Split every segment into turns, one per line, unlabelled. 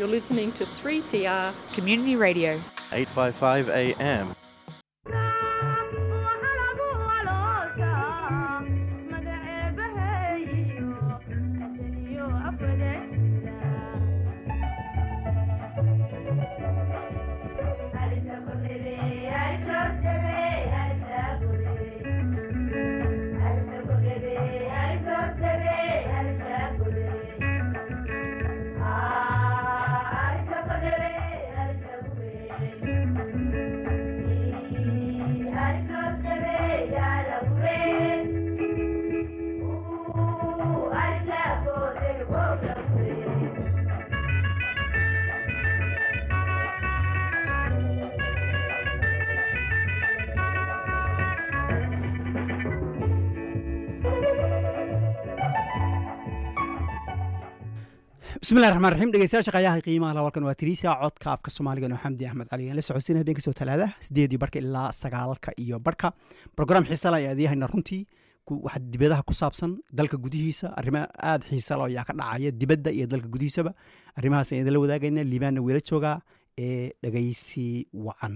You're listening to 3CR
Community Radio.
855 AM.
bismillahi raxmaan raxiim dhegeystayaasha qayaha qiimaha la walkan waa tiriisa codka afka soomaaliga noo xamdi axmed cali aan la socodsiina habeen kasoo talaadaha sideedii barka ilaa sagaalka iyo barka brogram xiisala ayaa adyahayna runtii waxa dibadaha ku saabsan dalka gudihiisa arrimo aada xiisalo ayaa ka dhacaya dibadda iyo dalka gudihiisaba arrimahaas ayaan idinla wadaagayna liibaanna weela joogaa ee dhegeysi wacan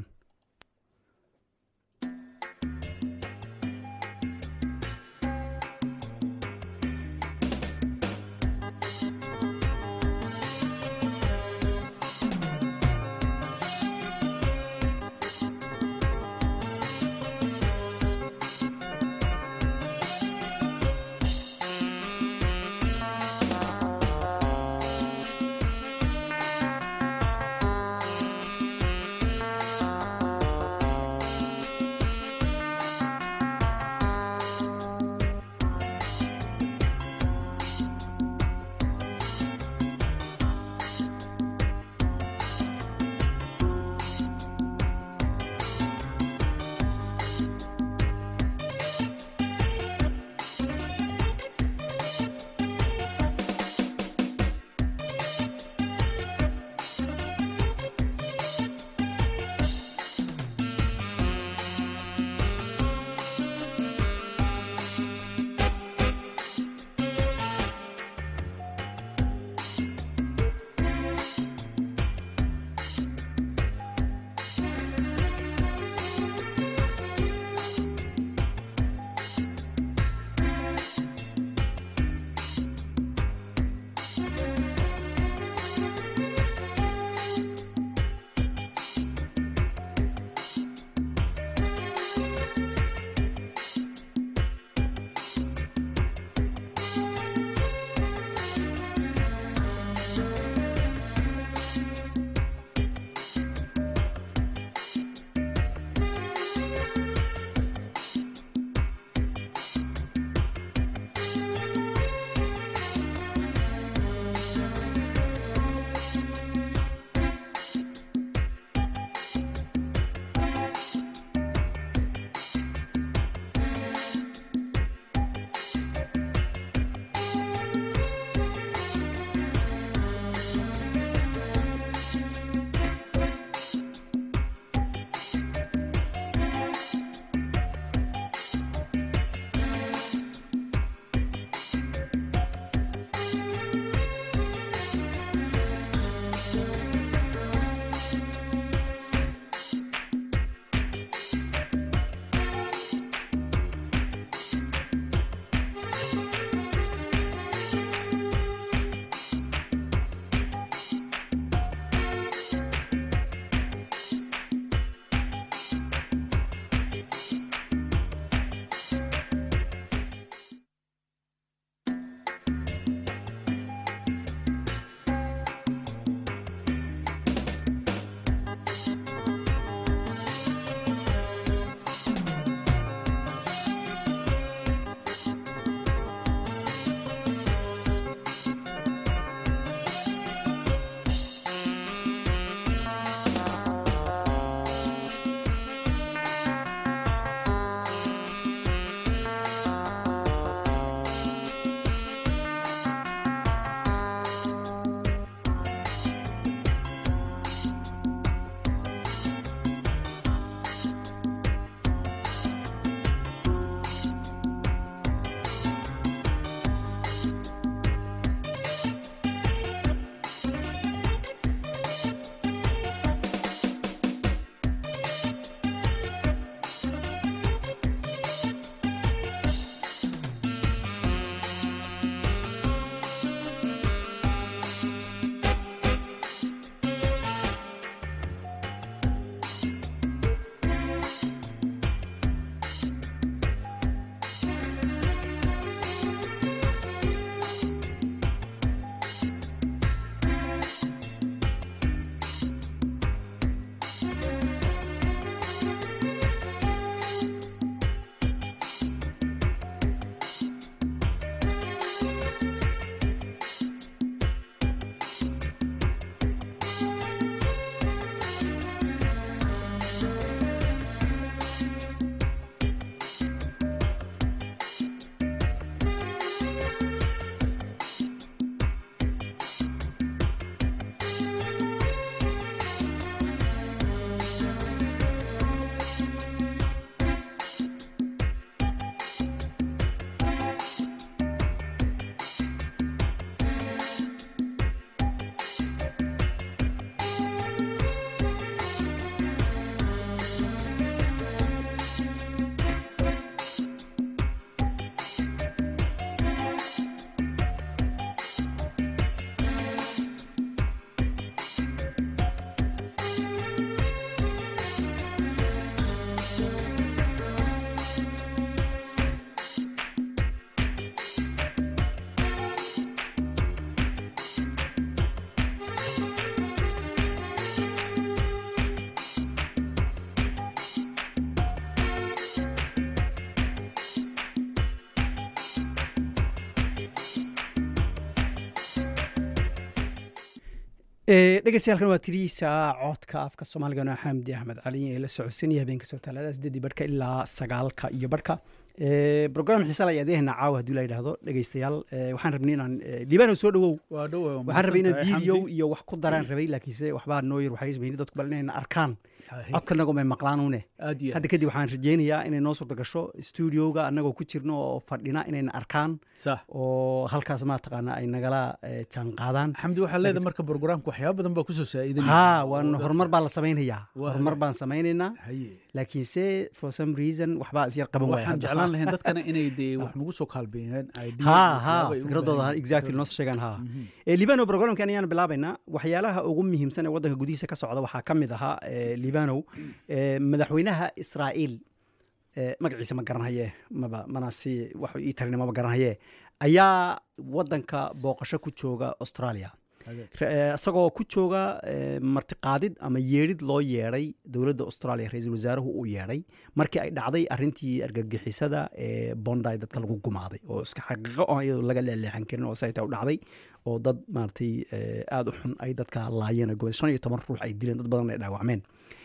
dhegeystayaaalkan waa tiriisa codka afka soomaaligana xamdi axmed cali ee la socodsanaya habeenka soo talaada sideedii barhka ilaa sagaalka iyo barhka brogram xiisa la adeehna caawa haddii la yidhaahdo dhegeystayaal waxaan rabnay inaan liibano soo dhawow
waa dhow
waxaan rabay inaan video iyo wax ku daraan rabay laakiinse waxbaa noo yar waxay ismayni dadku bal inayna arkaan codkanago may maqlaanune
aad iyo
hadda kadib waxaan rajeynayaa inay noo suurta gasho studioga annagoo ku jirno oo fadhina inayna arkaan
sax
oo halkaas maataqaana ay nagala jaan qaadaan
xamdi waxaa leedahay marka programka waxyaaba badan baa kusoo saa'idanaya
ha waan horumar baan la samaynayaa
Waa
horumar baan samaynaynaa
haye
laakiinse for some reason waxbaa isyar qaban waaya
waxaan
hadda.
jeclaan lahayn dadkana inay dee wax nagu soo kaalbeeyaan idea
ha
iyo
ha
waxyaaba ay u
fikradooda
baahan
ha-
yihiin.
exactly noo sheegaan ha Eh, libano programkan ayaan bilaabaynaa waxyaalaha ugu muhiimsan ee waddanka gudihiisa ka socda waxaa ka mid ahaa eh, libanow eh, madaxweynaha israa'iil eh, magaciisa ma garanhaye maba mana si wax ii tarin maba garanhaye ayaa waddanka booqasho ku jooga australia
Hagaag.
Ra- eh, isagoo ku jooga eh, martiqaadid ama yeedhid loo yeedhay dowladda australia ra-iisul wasaaruhu uu yeedhay markii ay dhacday arintii argagixisada ee bonday dadka lagu gumaaday oo iska xaqiiqo oo iyadoo laga leeleexan karin oo sayta u dhacday oo dad maaragtay eh, aada u xun ay dadka laayeen oo gobol shan iyo toban ruux ay dileen dad badan ay dhaawacmeen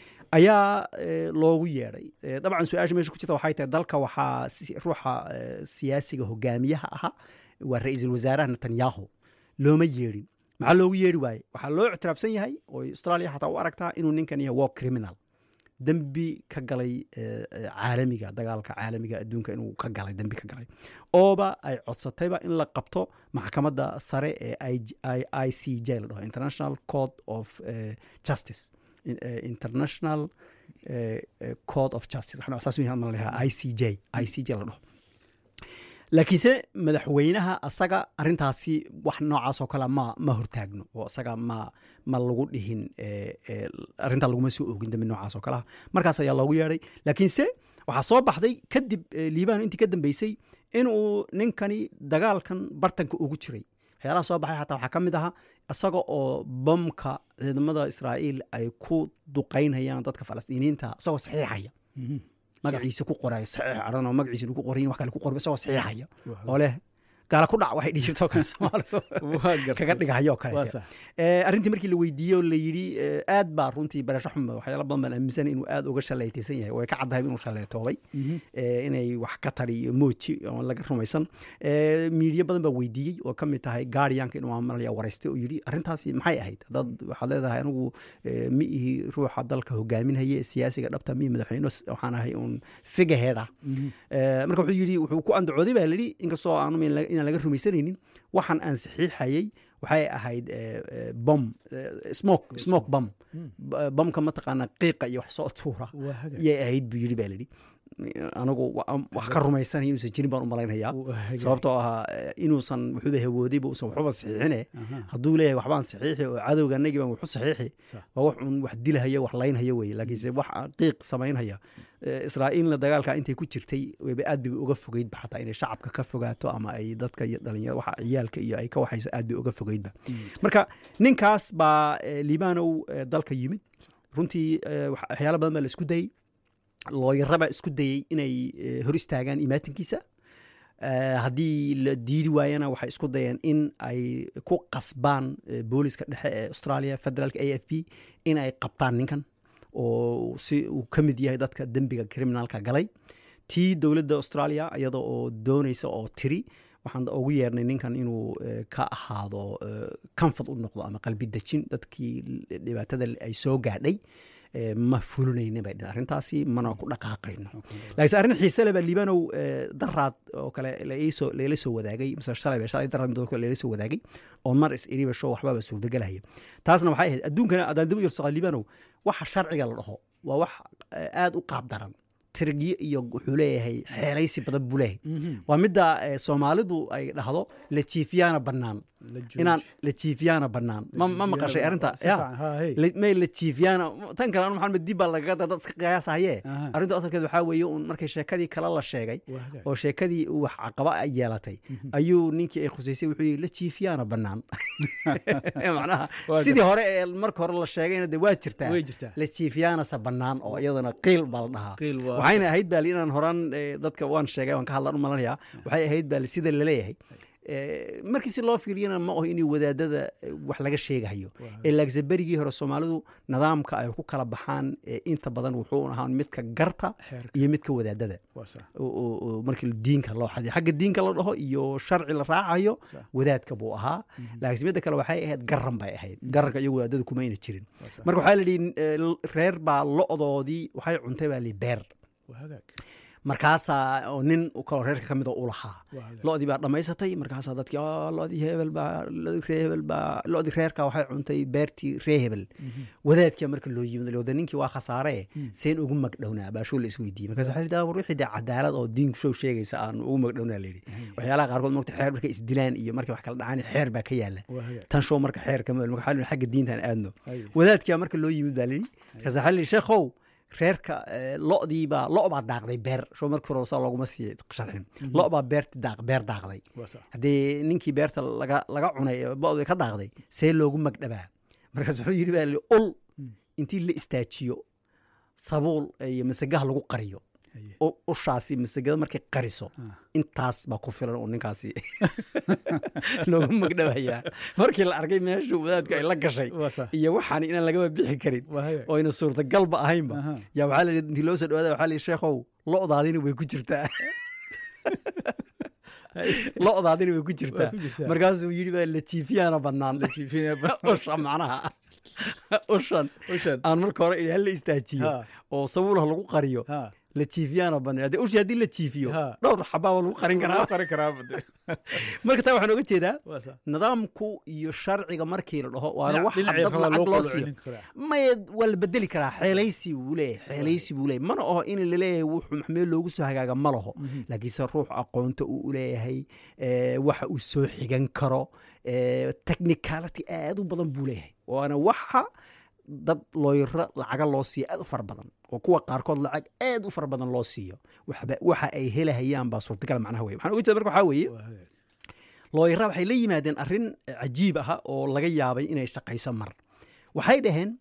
ayaa eh, loogu yeedhay Eh, dabcan su-aasha meesha ku jirta waxay tahay dalka waxaa si- ruuxa eh, siyaasiga hogaamiyaha ahaa waa ra-iisul wasaaraha netanyahu looma yeedhin maxaa loogu yeedhi waaye waxaa loo ictiraafsan yahay oo australia xataa u aragtaa inuu ninkan yahay war criminal dembi ka galay eh, eh, caalamiga dagaalka caalamiga adduunka inuu ka galay dembi ka galay ooba ay codsatayba in la qabto maxkamadda sare ee I- I- i c j la dhaho international court of eh, justice In- eh, international eh, eh, court of justice waxaan saas u yahay ma lahaa i c j i c j la dhaho laakiinse madaxweynaha asaga arintaasi wax noocaas oo kale ma ma hortaagno oo asaga ma ma lagu dhihin eh, eh, arrintaa laguma soo oogin dambi noocaas oo kaleha markaas ayaa loogu yeedhay laakiinse waxaa soo baxday kadib eh, liibaan intii ka dambeysay inuu ninkani dagaalkan bartanka ugu jiray waxyaalaha soo baxay xataa waxaa ka mid ahaa isaga oo bomka ciidamada israa'iil ay ku duqaynayaan dadka falastiiniyiinta isagoo saxiixaya
Mhm.
magaciisa ku qorayo saxiix cadhan oo magaciisa lagu qorayin wax kale ku qorba isagoo saxiixaya
Waa-
oo leh gaala ku dhac waxay dhihi jirto kale soomaalidu
waa gartay.
kaga dhigahayo
waa
kale
sax
arrintii markii la weydiiyey oo la yidhi eh, aad baa runtii barasho xuma waxyaala badan baan aaminsan inuu aad uga shallaytaysan yahay way ka caddahay inuu shallaytoobay
Mhm.
eh, inay wax ka tari iyo mooji oo laga rumaysan Eh, miidiya badan baa weydiiyey oo ka mid tahay gaardiyanka inuu maamalaya waraystay oo yidhi arrintaasi maxay ahayd dad waxaad leedahay anigu eh, ma ihi ruuxa dalka hogaaminaya ee siyaasiga dhabta mi madaxweyne waxaan ahay uun figurehead ah
Mhm.
Eh, marka wuxuu yidhi wuxuu ku andacooday baa lidhi inkastoo aanu min la- inaan laga rumaysanaynin waxaan aan saxiixayay waxay ahayd eh, eh, bom eh, smoke smoke bom B- bomka mataqaana qiiqa iyo wax soo tuura
waa hagaag.
yay ahayd buu yidhi baa lidhi anigu wa- wax ka rumaysanay inuusan jirin baan u malaynayaa
Waa hagaag.
sababtoo ahaa eh, inuusan wuxuuba hawoodayba usan waxuba saxiixine
Aha.
hadduu leeyahay waxbaan saxiixi oo cadowga anagii baan waxu saxiixi
Sax.
waa wax un wax dilahaya wax laynhaya weye laakiinse wax qiiq samaynhaya Eh, israa'iilna dagaalka intay ku jirtay wayba aad bay uga fogeydba xataa inay shacabka ka fogaato ama ay dadka iyo dhalinyarada waxa ciyaalka iyo ay ka waxayso aad bay uga fogeydba marka ninkaas baa eh, liibanow eh, dalka yimid runtii eh, wax- waxyaalo badan baa la isku dayey looyaraba isku dayey inay eh, hor istaagaan imaatinkiisa Eh, haddii la diidi waayana waxay isku dayeen in ay ku qasbaan eh, booliska dhexe ee australia federaalka a f b in ay qabtaan ninkan oo si uu ka mid yahay dadka dembiga criminalka galay tii dowladda australia iyada oo doonaysa oo tiri waxaan ugu yeernay ninkan inuu eh, ka ahaado eh, comfort u noqdo ama qalbi dejin dadkii dhibaatada ay soo gaadhay eh, ma fulinayna bay dhaheen arrintaasi mana ku dhaqaaqayno laakiinse arrin xiise leh baa liibanow eh, daraad oo kale la ii soo- lagala soo wadaagay mise shalay ba shalay daraad midoo kale lagala soo wadaagay oo mar is iriba show waxbaba suurtagelaya taasna waxay ahayd adduunkana haddaan dib u yarsaqa liibanow waxa sharciga la dhaho waa wax eh, aad u qaab daran tirgiyo iyo wuxuu leeyahay xeelaysi badan buu leeyahay
Mhm.
waa midda eh, soomaalidu ay dhahdo la jiifiyaana bannaan
La jooji.
inaan la jiifiyaana bannaan ma ma maqashay arrinta
Si
ya
fiican, haa, hey.
La- may la jiifiyaana tan kale anu maxamed dib baa lagaga dad iska qiyaasahaye
Aha.
arrintu asalkeed waxaa weeye un markay sheekadii kale la sheegay
Waa hagaag.
oo sheekadii uu wax caqaba ay yeelatay ayuu ninkii ay khusaysay wuxuu yidhi la jiifiyaana bannaan macnaha
Waa
sidii hore ee marka hore la sheegayna de waa jirtaa
Way jirtaa.
la jiifiyaanase bannaan oo iyadana qiil baa la dhahaa
Qiil waa-
waxayna ahayd baali inaan horaan eh, dadka waan sheegay waan ka hadlaan u malanayaa waxay ahayd baali sida laleeyahay eh, markii si loo fiiriyana ma aho in wadaadada eh, wax laga sheegayo
Waa
ee laakse berigii hore soomaalidu nidaamka ay ku kala baxaan eh, inta badan wuxuu ahaa midka garta
xeerka
iyo midka wadaadada
waa sax
oo- oo oo markii diinka loo xadiyo xagga diinka la dhaho iyo sharci la raacayo
Sax.
wadaadka buu ahaa laakiin midda kale waxay ahayd garan bay ahayd garanka iyo wadaadada kuma ayna jirin
waa sax
marka waxaa la yidhi eh, reer baa lo-doodii waxay cuntay baa li beer
waa hagaag
markaasaa oo nin kaloo reerka ka mida u lahaa
waa hagaag
lo-dii baa dhammaysatay markaasaa dadkii "Ah, lo-dii hebel baa lo-dii ree hebel baa lo-dii reerka waxay cuntay beertii ree hebel wadaadkia marka loo yimid wada ninkii waa khasaare seen ugu magdhownaa baashoo la isweydiiyey markaas waxaa yidhi, "Ah, war wixii dee cadaalad oo diinku show sheegaysa aan ugu magdhownaa layidhi waxyaalaha qaarkood mogta xeer markay isdilaan iyo markay wax kala dhacaan xeer baa ka yaala
waa hagaag
tan show marka xeer kama marka waxaa la yidhi, xagga diintaan aadno
Haye.
wadaadkia marka loo yimid baa layidhi markaas waxaa layidhi sheekhow reerka eh, lo-dii baa lo baa daaqday beer show markii hore saa looguma sii sharxin lo baa beerti daaq beer daaqday
waa sax
haddii ninkii beerta laga laga cunay ee bo-da ka daaqday see loogu magdhabaa markaas wuxuu yidhi baa li ul intii la istaajiyo sabuul iyo masagaha lagu qariyo
Haye.
u- ushaasi masagada markay qariso
Ah.
intaas baa ku filan oo ninkaasi loogu magdhabayaa markii la arkay meeshuu wadaadku ay la gashay
waa sax
iyo waxaan inaan lagaba bixi karin
waa hagaag
oo ayna suurtagalba ahaynba
Aha.
yaa waxaa la yidhi intii loo soo dhawaada waxaa la yidhi sheekhow lo-daadina way ku jirtaa lo-daadina way ku jirtaa
Waa ku jirtaa.
markaasuu yidhi baa la jiifiyaana bannaan
jiifinaya
usha macnaha ushan
ushan
aan marka hore idhi hala istaajiyo
Ha.
oo sabuulaha lagu qariyo
ha
la jiifiyaana bannaan haddii ushi haddii la jiifiyo
Ha.
dhowr xabaaba lagu qarin karaa
qari karaa bade
marka taa waxaan oga jeedaa
waa sax
nidaamku iyo sharciga markii la dhaho waana
Dhinac-
wax
dhinacii
dad
rabaa
lacag
loo
loo
kala
siiyo
celin karaa.
maya waa la bedeli karaa xeelaysi buu leeyahay xeelaysi buu leeyahay mana aho in laleeyahay wuxuu maxmee loogu soo hagaaga ma laho laakiinse ruux aqoonta uu u leeyahay eh, waxa uu soo xigan karo eh, technicality aad u badan buu leeyahay waana waxa dad looyaro lacaga loo siiyo aad u fara badan oo kuwa qaarkood lacag aad u fara badan loo siiyo waxba waxa ay helahayaan baa suurtagal macnaha weye waxaan uga jeeda marka waxaa weeye
waa hagaag
looyara waxay la yimaadeen arrin cajiib ah oo laga yaabay inay shaqayso mar waxay dhaheen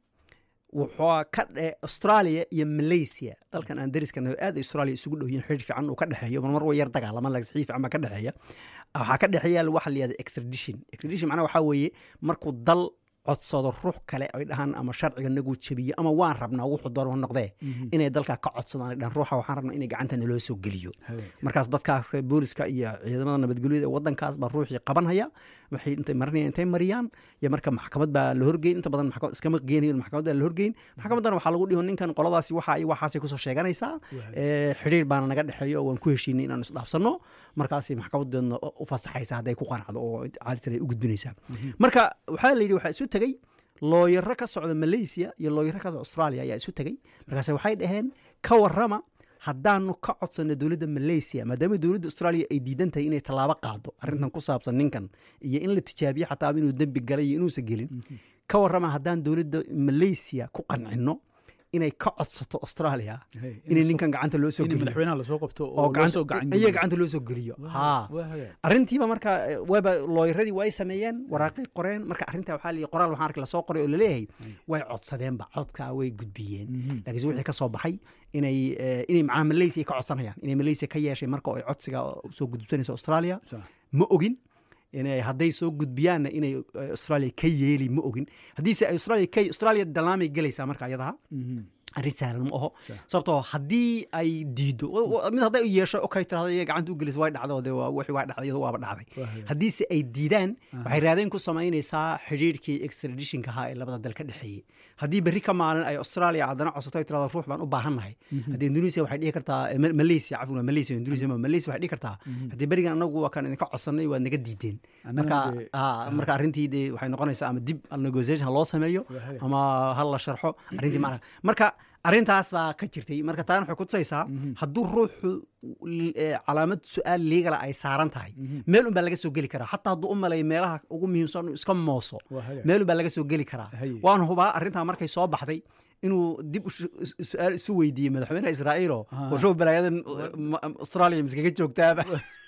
wuxuu ka dhe australia iyo malaysia dalkan aan dariska nahay aad ay australia isugu dhow yihiin xiriir fiican uu ka dhexeeyo mar mar way yar dagaalaman laakiin xiriir fiican baa ka dhexeeya waxaa ka dhexeeya waxa la yihahda extradition extradition macnaha waxaa weeye markuu dal codsado ruux kale ay dhahaan ama sharciga nagu jebiyo ama waan rabnaa wuxuu doon ha noqdee inay dalkaa ka codsadaan ay dhahaan ruuxa waxaan rabnaa inay gacanta naloo soo geliyo
hagaag
markaas dadkaas booliska iyo ciidamada nabadgelyada ee wadankaas baa ruuxii qabanhaya waxay intay marinayaan intay mariyaan iyo marka maxkamad baa la horgeyn inta badan maxkamad iskama geenayo maxkamad baa la horgeyn maxkamaddana waxaa lagu dhiho ninkan qoladaasi waxa iyo waxaasay kusoo sheeganaysaa ee, xidhiir baana naga dhexeeyo oo waan ku heshiinay inaan isdhaafsanno markaasay maxkamadeedna u fasaxaysa hadday ku qanacdo oo caadatan ay u gudbinaysaa marka waxaa la yidhi waxaa isu tegey looyaro ka socda malaysia iyo looyaro ka socda australia ayaa isu tegey markaase waxay dhaheen ka warrama haddaanu ka codsanno dowladda malaysia maadaama dowladda australia ay diidan tahay inay tallaabo qaado arrintan ku saabsan ninkan iyo in la tijaabiyo xataa inuu dembi galay iyo inuusan gelin ka warrama haddaan dowladda malaysia ku qancino inay ka codsato australia
Hey,
inay
in
ninkan gacanta loo soo
in
geliyo
madaxweynaha lasoo qabto oo
oo
loo soo gacan
gacanta iyaga gacanta loo soo geliyo haa
waa hagaag
arrintiiba marka eh, waaba looyaradii way sameeyeen waraaqay qoreen marka arrintaa waxaa la qoraal waxaan arkay lasoo qoray oo laleeyahay way codsadeenba codkaa way gudbiyeen laakiinse wixii ka soo baxay inay eh, inay macnaha malaysia ka codsanayaan inay malaysia ka yeeshay marka oo ay codsiga soo gudubsanaysa australia
sax
ma ogin inay hadday soo gudbiyaanna inay eh, australia ka yeeli ma ogin haddiise ay australia ka australia dalaamay gelaysaa marka ayadaha arrin sahlan ma aho
Sah.
sababtoo haddii ay diido wa- wa- mid hadday u yeesho okay tirahdo iyaga gacanta u gelis way dhacdo de waa wixii waa dhacday iyadu waaba dhacday
Waa hagaag.
haddiise ay diidaan waxay raadeen ku samaynaysaa xidhiirkii extraditionka ahaa ee labada dal ka dhexeeyey haddii berri ka maalin ay australia haddana codsato ay tirahdo ruux baan u baahannahay haddii indonesia waxay dhihi kartaa eh, Ma- malaysia cafwan waa malaysia indonesia ma malaysia waxay dhihi kartaa haddii berigan anagu waa kan idinka codsanay waad naga diideen
Annagana
marka
dee-
ah, marka arrintii dee waxay noqonaysaa ama dib negotiation ha loo sameeyo
Waa hagaag.
ama ha la sharxo arrintii macnaha marka arrintaas baa ka jirtay marka taana waxay kutusaysaa hadduu ruuxu l- eh, calaamad su-aal liigala ay saaran tahay meel un baa laga soo geli karaa xataa hadduu u malay meelaha ugu muhiimsan inuu iska mooso
Waa hagaag.
meel un baa laga soo geli karaa
Haye.
waan hubaa arrintaa markay soo baxday inuu dib u shu- is- su-aal isu weydiiyey madaxweynaha israa'iilo
Ah.
warshow balaayadan ma- australia miskaga joogtaaba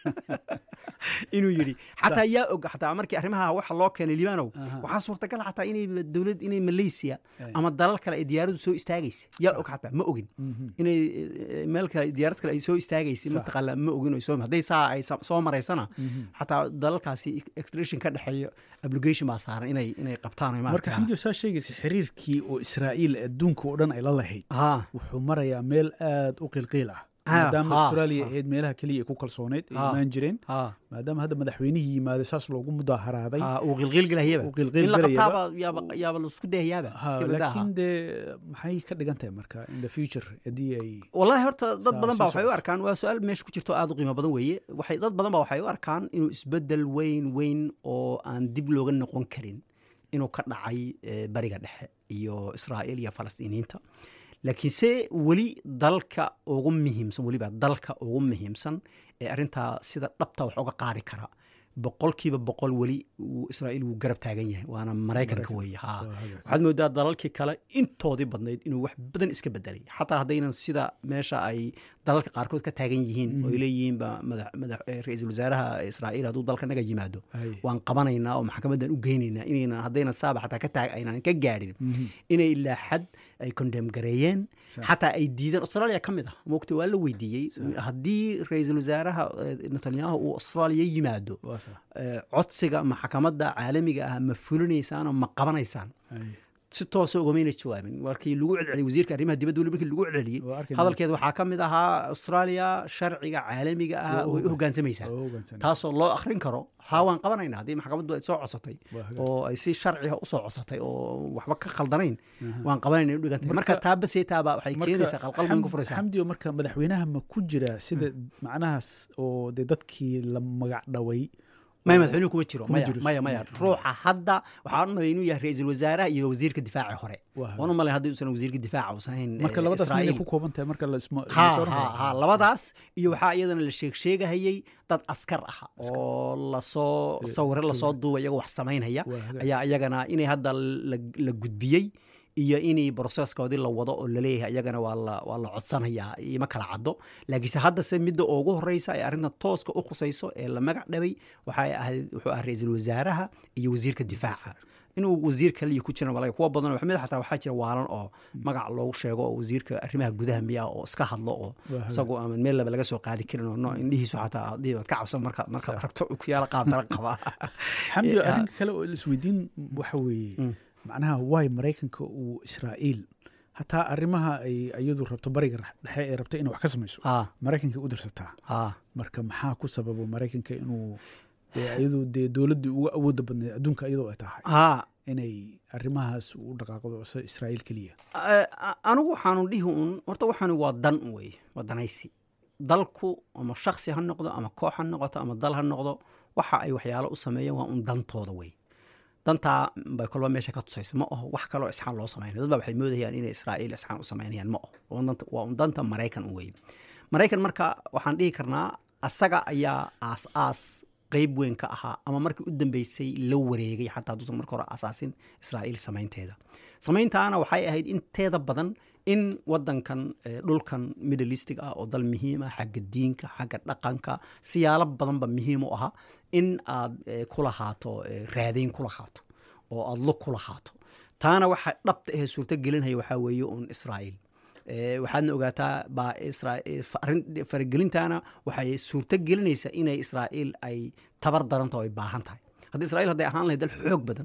inuu yidhi xataa yaa og xataa markii arrimaha waxa loo keenay libaanow
Aha.
waxaa suurtagal xataa inay dowlad inay malaysia
Ay.
ama dalal kale ay diyaaradu soo istaagaysa yaa og xataa ma ogin
Mhm.
inay eh, meel kale diyaarad kale ay soo istaagaysay
Sax.
mataqaala ma ogin oo soo hadday saa ay sa- soo maraysana
Mhm.
xataa dalalkaasi extradition ka dhexeeya obligation baa saaran inay inay qabtaan ay
marka
maaragtaa-
xamdi saa sheegaysa xiriirkii oo israa'iil adduunka oo dhan ay la lahayd
ha
wuxuu marayaa meel aad u qilqiil ah
Ah,
maadaama
ha,
australia
ha.
ahayd meelaha keliya ay ku kalsooneyd ay
Ha.
imaan jireen
ha
maadaama hadda madaxweynihii yimaado saas loogu mudaaharaaday
ha uu qilqiilgelayaba
uu qilqiil
in la
galayaba.
qabtaaba yaaba yaaba laisku dayayaaba
Ha,
iska badaa, ha.
laakiin dee maxay ka dhigan tahay marka in the future haddii ay
wallahi horta dad
Saa-
badan baa
soo
waxay u
socota.
arkaan waa su-aal meesha ku jirto aad u qiimo badan weeye waxay dad badan baa waxay u arkaan inuu isbedel weyn weyn oo aan dib looga noqon karin inuu ka dhacay eh, bariga dhexe iyo israa'iil iyo falastiiniyiinta laakiin se weli dalka ugu muhiimsan weliba dalka ugu muhiimsan ee arrintaa sida dhabta wax uga qaadi kara boqolkiiba boqol weli uu israa'iil wuu garab taagan yahay waana maraykanka weeye ha
Waa hagaag.
waxaad moodaa dalalkii kale intoodii badnayd inuu wax badan iska bedelay xataa haddaynan sida meesha ay dalalka qaarkood ka taagan yihiin oo ay leeyihiin ba madax madax eh, ra-iisul wasaaraha israa'iil hadduu dalka naga yimaado
Ay.
waan qabanaynaa oo maxkamadan u geynaynaa inaynan haddaynan saaba xataa ka taag aynan ka gaadhin inay ilaa xad ay condem gareeyeen
Sax.
xataa ay diideen australia ka mid ah moogta waa la weydiiyey haddii ra-iisul wasaaraha eh, netanyahu uu australia yimaado
waa sax
eh, codsiga maxkamadda caalamiga ah ma fulinaysaan oo ma qabanaysaan
Ay.
si toosa ugamayna jawaabin markii lagu celceliyey wasiirka arrimaha dibadda weli markii lagu celceliyey
Waa arkayna.
hadalkeeda waxaa ka mid ahaa australia sharciga caalamiga ah
Waa
way u
ogaan-
hoggaansamaysaa
waa hoggaansanay.
taasoo loo akhrin karo haa waan qabanayna haddii maxkamaddu ay soo codsatay
Waa hagaag.
oo ay si sharciga usoo codsatay oo waxba ka khaldanayn waan qabanayna u dhigantay marka taa baseetaaba waxay keenaysaa qalqal weyn ku
Xam-
furaysaa
xamdi oo marka madaxweynaha ma ku jira sida macnahaas oo dee dadkii la magac dhaway
maya madaxweynuhu kuma jiro
Kuma
maya
jiro.
maya maya ruuxa hadda waxaan u malay inuu yahay ra-iisul wasaaraha iyo wasiirka difaaci hore
Waa
waan u malay haddii uusan wasiirka difaaca uusan hayn
marka
eh,
labadaas
Israa'iil.
miyay ku kooban tahay marka la isma
ha
la soo
ha
raro?
ha labadaas iyo waxaa iyadana la sheeg sheegahayey dad askar ah oo lasoo sawiro lasoo duuba iyagoo wax samaynaya
Waa hagaag.
ayaa iyagana inay hadda la, la gudbiyey iyo inay broseskoodii la wado oo laleeyahay iyagana waa la, waa la codsanayaa ima kala caddo laakiinse haddase midda ugu horeysa ee arrinta tooska u khusayso ee la magac dhabay waxay ahayd wuxuu ahaa ra-iisul wasaaraha iyo wasiirka difaaca inuu wasiir kaliya ku jiran walaga kuwa badan waxmid xataa waxaa jira waalan oo magac loogu sheego oo wasiirka arrimaha gudaha miya oo iska hadlo oo
Waa hagaag.
isagoo aan meel laba laga soo qaadi karin oo no indhihiisu xataa haddii baad ka cabsan marka markaad ragto ku yaala qaabtara qaba
xamdi
Eh,
arrinka kale oo isweydiin waxa weeye macnaha waay maraykanka uu israa'iil hataa arrimaha ay iyadu rabto bariga dhexe ee rabto inay wax ka samayso
ah
maraykanka u dirsataa
ah
marka maxaa ku sababo maraykanka inuu dee iyadu dee dowladdii ugu awoodda badneed adduunka iyadoo ay tahay
ah
inay arrimahaas u dhaqaaqdo se israa'iil keliya
Eh, anigu waxaanu dhihi un horta waxaani waa dan weye waa danaysi dalku ama shaksi ha noqdo ama koox ha noqoto ama dal ha noqdo waxa ay waxyaalo u sameeyeen waa un dantooda wey dantaa bay kolba meesha ka tusaysa ma aho wax kaloo isxaan loo samaynay dad baa waxay moodayaan inay israa'iil isxaan u samaynayaan ma aho waa un danta- waa un danta maraykan u weye maraykan marka waxaan dhihi karnaa asaga ayaa aas aas qeyb weyn ka ahaa ama markii u dambeysay la wareegay xataa hadduusan marka hore asaasin israa'iil samaynteeda samayntaana waxay ahayd inteeda badan in wadankan eh, dhulkan middle eastig ah oo dal muhiim ah xagga diinka xagga dhaqanka siyaalo badanba muhiim u ahaa in aad eh, ku lahaato eh, raadayn ku lahaato oo aad lug ku lahaato taana waxa dhabta ahee suurto gelinhaya waxaa weeye un israa'iil Eh, waxaadna ogaataa baa Isra- eh, fa- arrin- faragelintaana waxay suurto gelinaysaa inay israa'iil ay tabar daranto ay baahan tahay haddii israa'iil hadday ahaan lahayd dal xoog badan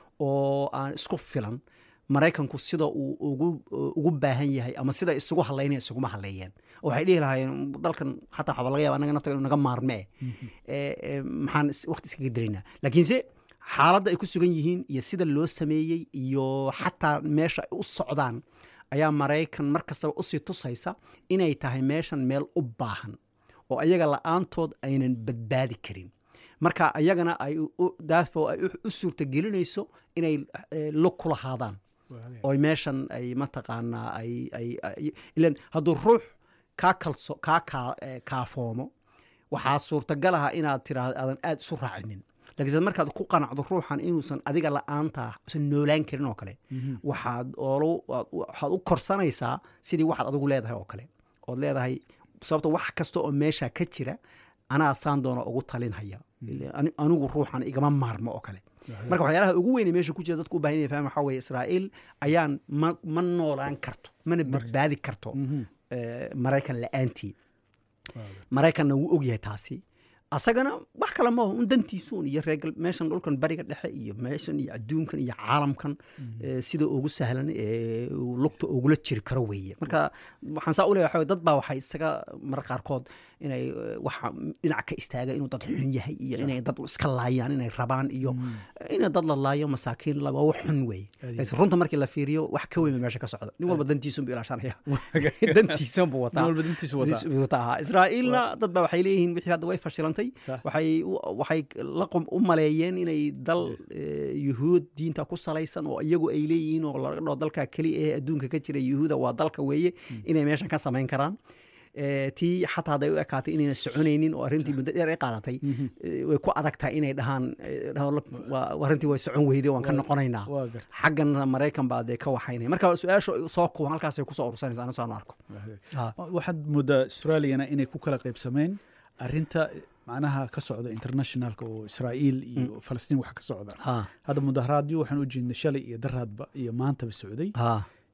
oo aan isku filan maraykanku sida uu ugu ugu baahan yahay ama sida isugu halaynaya isuguma haleeyeen oo waxay dhihi lahaayeen dalkan xataa waxaa laga yaaba anaga nafta inuu naga maarmee Eh, eh, maxaan is- waqti iskaga diraynaa laakiinse xaaladda ay ku sugan yihiin iyo sida loo sameeyey iyo xataa meesha ay u socdaan ayaa maraykan mar kastaba usii tusaysa inay tahay meeshan meel u baahan oo ayaga la-aantood aynan badbaadi karin marka ayagana ay u- daafo ay u- u suurtagelinayso inay eh, lug ku lahaadaan oo meeshan ay mataqaanaa ay ay ay- ilan hadduu ruux kaa kalso kaa kaa eh, kaafoomo waxaa suurtagal aha inaad tiraahdo aadan aad isu raacinin laakiinse markaad ku qanacdo ruuxan inuusan adiga la-aantaa usan noolaan karin oo kale waxaad oolu waxaad u korsanaysaa sidii waxaad adigu leedahay oo kale ood leedahay sababto wax kasta oo meesha ka jira anaa saan doona ugu talinhaya Ile ani- anigu ruuxan igama maarmo oo kale marka waxyaalaha ugu weyne meesha ku jira dadku u baahan yahay faham waxaa weeye israa'iil ayaan ma ma noolaan karto mana badbaadi karto eh, maraykan la-aantii maraykanna wuu ogyahay taasi asagana wax kale maaho un dantiisuun iyo reegal meeshan dhulkan bariga dhexe iyo meeshan iyo adduunkan iyo caalamkan eh, sida ugu sahlan ee uu lugta ugula jiri karo weeye marka waxaan saa u leeyahay waxaa weye dad baa waxay isaga marar qaarkood inay eh, waxa dhinac ka istaaga inuu dad xun yahay iyo inay dad iska laayaan inay rabaan iyo inay dad la laayo masaakiin la waa wax xun weeye laakiin runta markii la fiiriyo wax ka weyn meesha ka socda nin walba dantiisun buu ilaashanaya dantiisun buu wataa
nin walba dantiisu wataa.
Dis- wataa ahaa. israa'iilna dad baa waxay leeyihiin wixii hadda way fashilantay
Sax.
waxay u- waxay la qum- u maleeyeen inay dal eh, yuhuud diinta ku salaysan oo iyagu ay leeyihiin oo laga dhao dalka keliya ee adduunka ka jira yuhuuda waa dalka weeye inay meeshan ka samayn karaan Eh, tii xataa hadday u ekaatay inayna soconaynin oo arrintii muddo dheer ay qaadatay eh, way ku adag tahay inay dhahaan eh, dhahaan, "Look, waa- arrintii way socon weyday waan ka noqonaynaa
waa gartay.
xaggan maraykan baa dee ka waxaynaya marka su-aasha soo kuban halkaasay kusoo urursanaysa aniga saan u arko Ha.
waxaad moodaa australiana inay ku kala qaybsameen arinta macnaha ka socda internationalka oo israa'iil iyo falastiin wax ka socda
Ha.
hadda mudaharaadyo waxaan u jeednay shalay iyo daraadba iyo maantaba socday
Ha.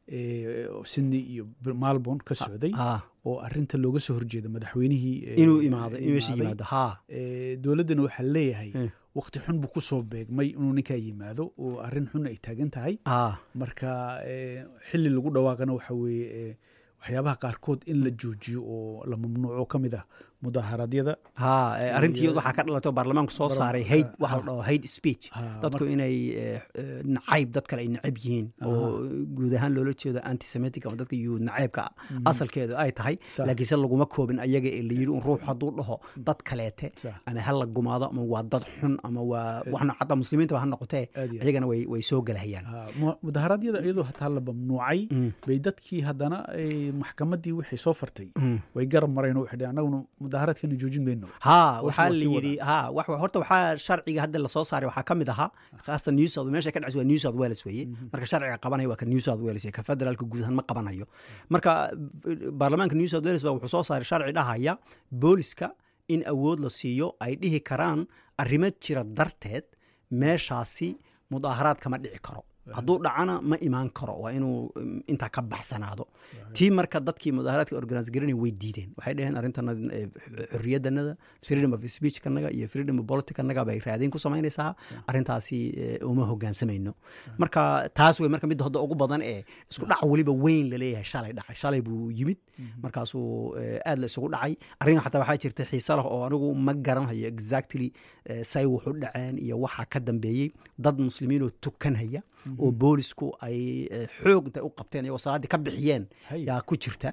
ee, oo sydney iyo melbourne ka socday
Ha.
oo arinta looga soo horjeeda madaxweynihii ee,
inuu imaado in meesha
imaaday.
yimaado ha
Ee, dowladdana waxaa leeyahay
Eh.
waqti xun buu ku soo beegmay inuu ninkaa yimaado oo arrin xun ay taagan tahay
ha
marka ee, xili lagu dhawaaqana waxa weeye ee, waxyaabaha qaarkood in la joojiyo oo la mamnuuco ka mid ah mudaharaadyada
ha eh, arrintii iyadu waxaa ka dhalatay oo baarlamaanku soo saaray hayd waxa la dhaho hayd speech
Ha,
dadku inay eh, eh, nacayb dad kale ay nacab yihiin oo guud ahaan loola jeedo antisemitic ama dadka yuhuud nacaybka asalkeedu ay tahay
Sax.
laakiinse laguma koobin ayaga ee la yidhi un ruux hadduu dhaho dad kaleete
Sax.
ama ha la gumaado ama waa dad xun ama waa waxna xataa muslimiinta ha noqotee
Aad iyo aad.
ayagana way way soo gelahayaan
Ha, mu- mudaharaadyada iyadoo hataa la mamnuucay bay dadkii haddana ay maxkamaddii wixii soo fartay way garab mareen oo waxay dhaheen annaguna mudaharaadkana joojin mayno
ha
Hawsha
waxaa
waa
la
sii
yidhi ha wax- horta waxaa sharciga hadda lasoo saaray waxaa ka mid ahaa khaasatan new south meesha ka dhacsi waa new south wales weeye marka sharciga qabanaya waa ka new south wales ka federaalka guud ahaan ma qabanayo marka eh, baarlamaanka new south wales baa wuxuu soo saaray sharci dhahaya booliska in awood la siiyo ay dhihi karaan arrimo jira darteed meeshaasi mudaaharaad kama dhici karo hadduu dhacana ma imaan karo waa inuu mm, intaa ka baxsanaado tii marka dadkii mudaaharaadka organise garanay way diideen waxay dhaheen arrintana eh, xorriyadanada freedom of speech kanaga iyo freedom of politic kanaga bay raadin ku samaynaysaa arrintaasi eh, uma hogaansamayno marka taas wey marka midda hadda ugu badan ee isku dhac weliba weyn laleeyahay shalay dhacay shalay buu yimid markaasuu eh, aad la isugu dhacay arrin xataa waxaa jirta xiise leh oo anigu ma garanhayo exactly eh, say wuxu dhaceen iyo waxa ka dambeeyey dad muslimiin oo tukanhaya oo boolisku ay eh, xoog intay u qabteen iyagoo salaaddii ka bixiyeen
Hay.
yaa ku jirta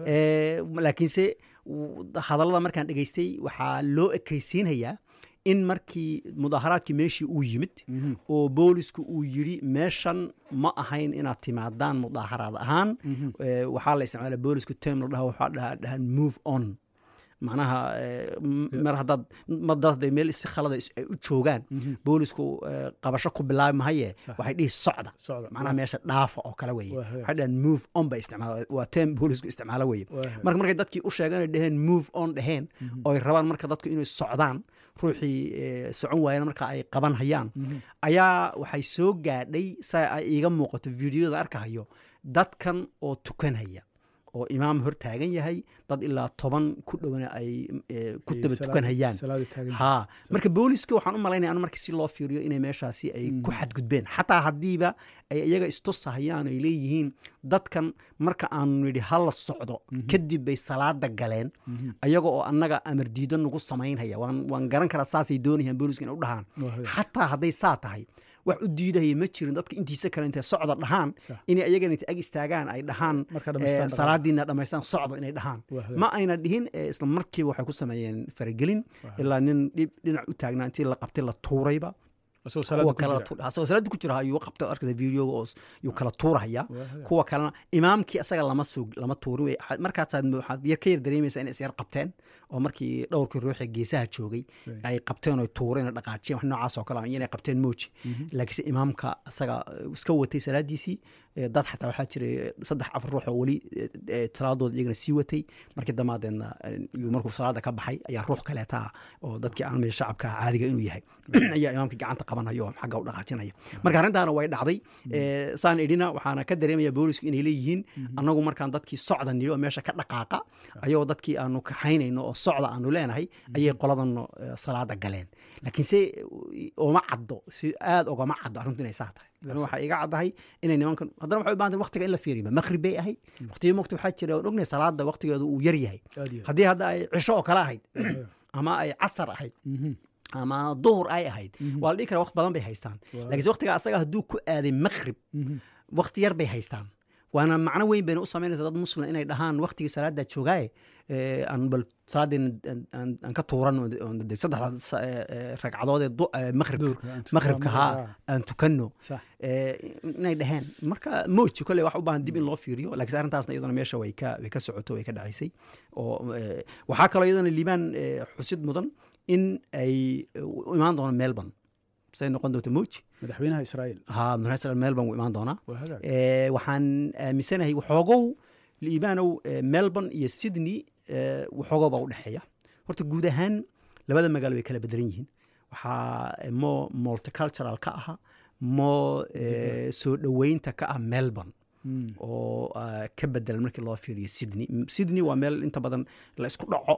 Eh, laakiinse w- hadallada markaan dhegaystay waxaa loo ekaysiinayaa in markii mudaaharaadkii meeshii uu yimid oo boolisku uu yidhi meeshan ma ahayn inaad timaadaan mudaaharaad ahaan Eh, waxaa la isticmaala boolisku term la dhaha waxaa dhaha dhahan move on macnaha eh, m- mar haddaad mar dad hadday meel si khalada is- ay u joogaan boolisku eh, qabasho ku bilaabi mahaye
Sax.
waxay dhihi socda
Socda.
macnaha meesha dhaafa oo kale weye
Waa hagaag.
waxay dhahan move on bay isticmaala waa term boolisku isticmaalo weye
Waa hagaag.
marka markay dadkii u sheegeen ay dhaheen move on dhaheen oo ay rabaan marka dadku inay socdaan ruuxii eh, socon waayana marka ay qaban hayaan ayaa waxay soo gaadhay sa ay iiga muuqato videoda arkahayo dadkan oo tukanhaya oo imaam hor taagan yahay dad ilaa toban ku dhowana ay eh, ku
Ay
daba
salaad-
tukanhayaan
salaada taagan
ha marka booliska waxaan u malaynaya anu markii si loo fiiriyo inay meeshaasi ay ku xadgudbeen xataa haddiiba ay iyaga istusahayaan ay leeyihiin dadkan marka aanu nidhi hala socdo kadib bay salaada galeen ayaga oo annaga amar diido nagu samaynhaya waan waan garan karaa saasay doonayaan booliska inay u dhahaan
Waa hagaag.
xataa hadday saa tahay wax u diidahaya ma jirin dadka intiisa kale intay socda dhahaan
Sax.
inay ayagana inta ag istaagaan ay dhahaan
Marka dhammaystaan
eh,
dhaqan.
salaadiina dhammaystaan socdo inay dhahaan
Waa hagaag.
ma ayna dhihin eh, isla markiiba waxay ku sameeyeen faragelin ilaa nin dhib dhinac u taagnaa intii la qabtay la tuurayba
asagoo
kuwa
salaada ku
kale
jira
asagoo salaada ku jira ayuu qabta arkada videoga oo s- yuu kala tuurahaya
Waa hagaag.
kuwa kalena imaamkii asaga lama sug lama tuurin wey Waxaad- markaasaad mo- waxaad yar ka yar dareemaysaa inay is yar qabteen oo markii dhowrkii ruuxee geesaha joogay
Right.
ay qabteen oo tuureen oo dhaqaajiyeen wax noocaas oo kale ah, inay qabteen mooji laakiinse imaamka asaga eh, iska watay salaadiisii eh, dad xataa waxaa jiray eh, saddex afar ruux oo weli eh, eh, salaadooda iyagana sii watay markii damaadeedna eh, yuu markuu salaada ka baxay ayaa ruux kaleeta ah oo dadkii aan meel shacabka caadiga inuu yahay ayaa imaamkii gacanta qabanaya oo xagga u dhaqaajinaya marka arrintaana way dhacday Eh, saan idhina waxaana ka dareemaya boolisku inay leeyihiin annagu markaan dadkii socda nidhi oo meesha ka dhaqaaqa ayagoo dadkii aanu kaxaynayno oo socda aanu leenahay ayay qoladan eh, salaada galeen laakiinse eh, oma caddo si aad ogama caddo arrintu inay saa tahay Idan waxaa iga caddahay inay nimankan haddana waxay u baahan tahay waqtiga in la fiiriyo maqrib bay ahayd waqtiyo mogta waxaa jira aan ognahay salaada waqtigeedu uu yar yahay
Aad iyo aad.
haddii hadda ay cisho oo kale ahayd ama ay casar ahayd
Mhm.
ama duhur ay ahayd waa la dhihi karaa waqti badan bay haystaan laakiinse waqtiga asaga hadduu ku aaday maqrib waqti yar bay haystaan waana macno weyn bayna u samaynaysa dad muslim inay dhahaan waqtigii salaada joogaaye eh, aan bal salaadeen aan ka tuuran oo de saddexda sa- eh, eh, ragcadood ee du- eh, maqribka
Duhurka aan tukan-
maqribka haa aan tukanno
sax
Eh, inay dhaheen marka moji kolley wax u baahan dib in loo fiiriyo laakiin arrintaasna iyadana meesha way ka way ka socoto way ka dhacaysay oo eh, waxaa kaloo iyadana liibaan eh, xusid mudan in ay eh, u imaan doono melbourne say noqon doonto moji
madaxweynaha israa'iil
ha madaxweyne melbourne wuu imaan doonaa
waa hagaag
Eh, waxaan aaminsanahay waxoogow liibaanow eh, melbourne iyo sydney eh, waxoogow baa u dhexeeya horta guud ahaan labada magaalo way kala bedelan yihiin waxaa eh, mo multicultural ka aha mo eh, soo dhoweynta ka ah melbourne
Mm.
oo ah, ka bedelan markii loo fiiriyo sydney M- sydney waa meel inta badan la isku dhaco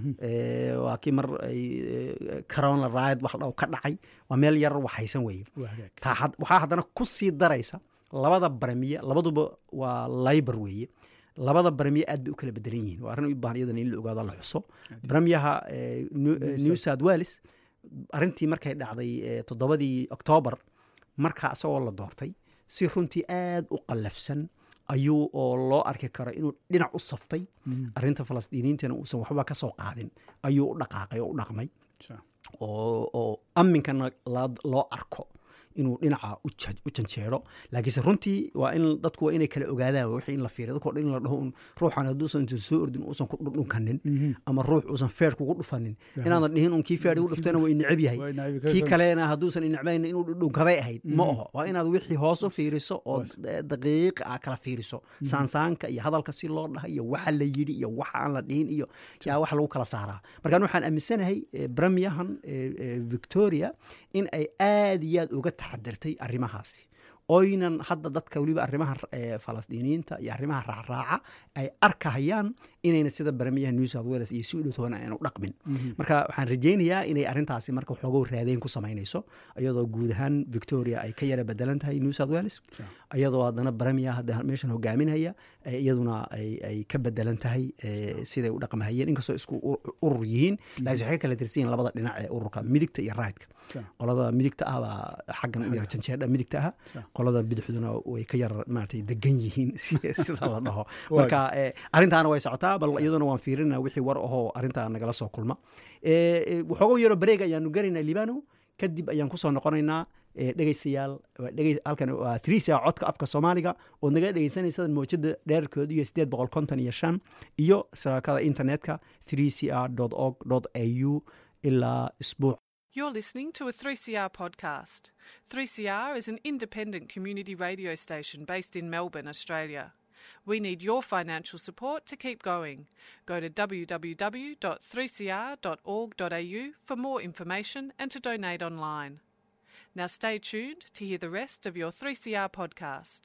Eh, waa kii mar ay eh, corona ride wax dhaw ka dhacay waa meel yar waxaysan weye
waa hagaag
taa had- waxaa haddana ku sii daraysa labada baramiye labaduba waa liber weeye labada baramiye aad bay u kala bedelan yihiin waa arrin u baahan iyadana in la ogaado la xuso baramiyaha eh, New- eh, new south wales arrintii markay dhacday eh, toddobadii octoobar markaa isagoo la doortay si runtii aad u qallafsan ayuu oo loo arki karo inuu dhinac u saftay arrinta falastiiniyiintana uusan waxba ka soo qaadin ayuu u dhaqaaqay oo u dhaqmay
Sax.
oo oo aminkana la- loo arko inuu dhinaca u ja- u janjeero laakiinse runtii waa in dadku waa inay kala ogaadaan wixii in la fiiriyo dadkoo dhan in la dhaho un ruuxan hadduusan intuu soo ordin uusan ku dhudhunkanin ama ruux uusan feer kugu dhufanin inaadan dhihin un kii feer igu dhuftayna waa ineceb yahay
Waa ineceb yahay.
kii kalena hadduusan inecbayn inuu dhudhunkaday ahayd ma aho waa inaad wixii hoos u fiiriso oo daqiiq a kala fiiriso saansaanka iyo hadalka si loo dhahay iyo waxa la yidhi iyo waxa aan la dhihin iyo yaa wax lagu kala saaraa markaan waxaan aaminsanahay eh, bramiyahan eh, eh, victoria in ay aad iyo aad uga taxadirtay arrimahaasi oynan hadda dadka weliba arrimaha eh, falastiiniyiinta iyo arrimaha raacraaca ay arkahayaan inayna sida baramiyaha new south wales iyo si u dhowtoona ayna u dhaqmin marka waxaan rajaynayaa inay arrintaasi marka waxoogow raadeen ku samaynayso iyadoo guud ahaan victoria ay ka yara bedelan tahay new south wales iyadoo haddana baramiya hadda meeshan hogaaminaya eh, iyaduna ay ay ka bedelan tahay eh, siday u dhaqmahayeen inkastoo isku ur- urur yihiin laakiin waxay kala tirsan yihiin labada dhinac ee ururka midigta iyo raidka
Sax.
qolada midigta ah baa xaggan u yara janjeedha midigta ah
Sax.
qolada bidixduna way ka yar maaragtay degan yihiin si- sida la dhaho
Waa
marka eh, arrintaana way socotaa bal iyaduna waan fiirinaa wixii war ahoo arrintaa nagala soo kulma Eh, eh, waxooga yaro bareeg ayaanu garaynaa libano kadib ayaan kusoo noqonaynaa eh, dhegeystayaal waa dhegey- halkan waa trisia codka afka soomaaliga oo naga dhegeysanaysa moojada dheerkeedu iyo sideed boqol konton iyo shan iyo shabakada internetka 3cr org au ilaa isbuuc
You're listening to a 3CR podcast. 3CR is an independent community radio station based in Melbourne, Australia. We need your financial support to keep going. Go to www.3cr.org.au for more information and to donate online. Now stay tuned to hear the rest of your 3CR podcast.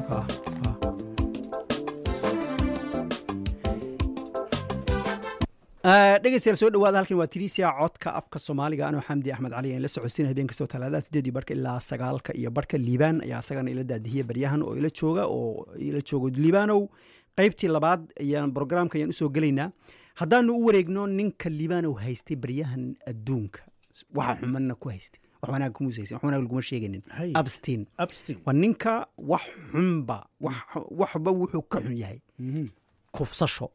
Ah, ah. Ah, dhegeystayaal soo dhawaada halkan waa tirisia codka afka soomaaliga anoo xamdi axmed cali aan la socodsiina habeen kastoo talaadada sideedii barka ilaa sagaalka iyo barka liibaan ayaa asagana ila daadihiya baryahan oo ila jooga oo ila joogo liibaanow qaybtii labaad ayaan brograamka ayaan usoo gelaynaa haddaanu u wareegno ninka liibaanow haystay baryahan adduunka waxa xumanna ku haystay wax wanaag kuma haysan wax wanaag laguma sheeganin
Hay.
abstin
abstin
waa ninka wax xunba wax- waxba wuxuu ka xun yahay kufsasho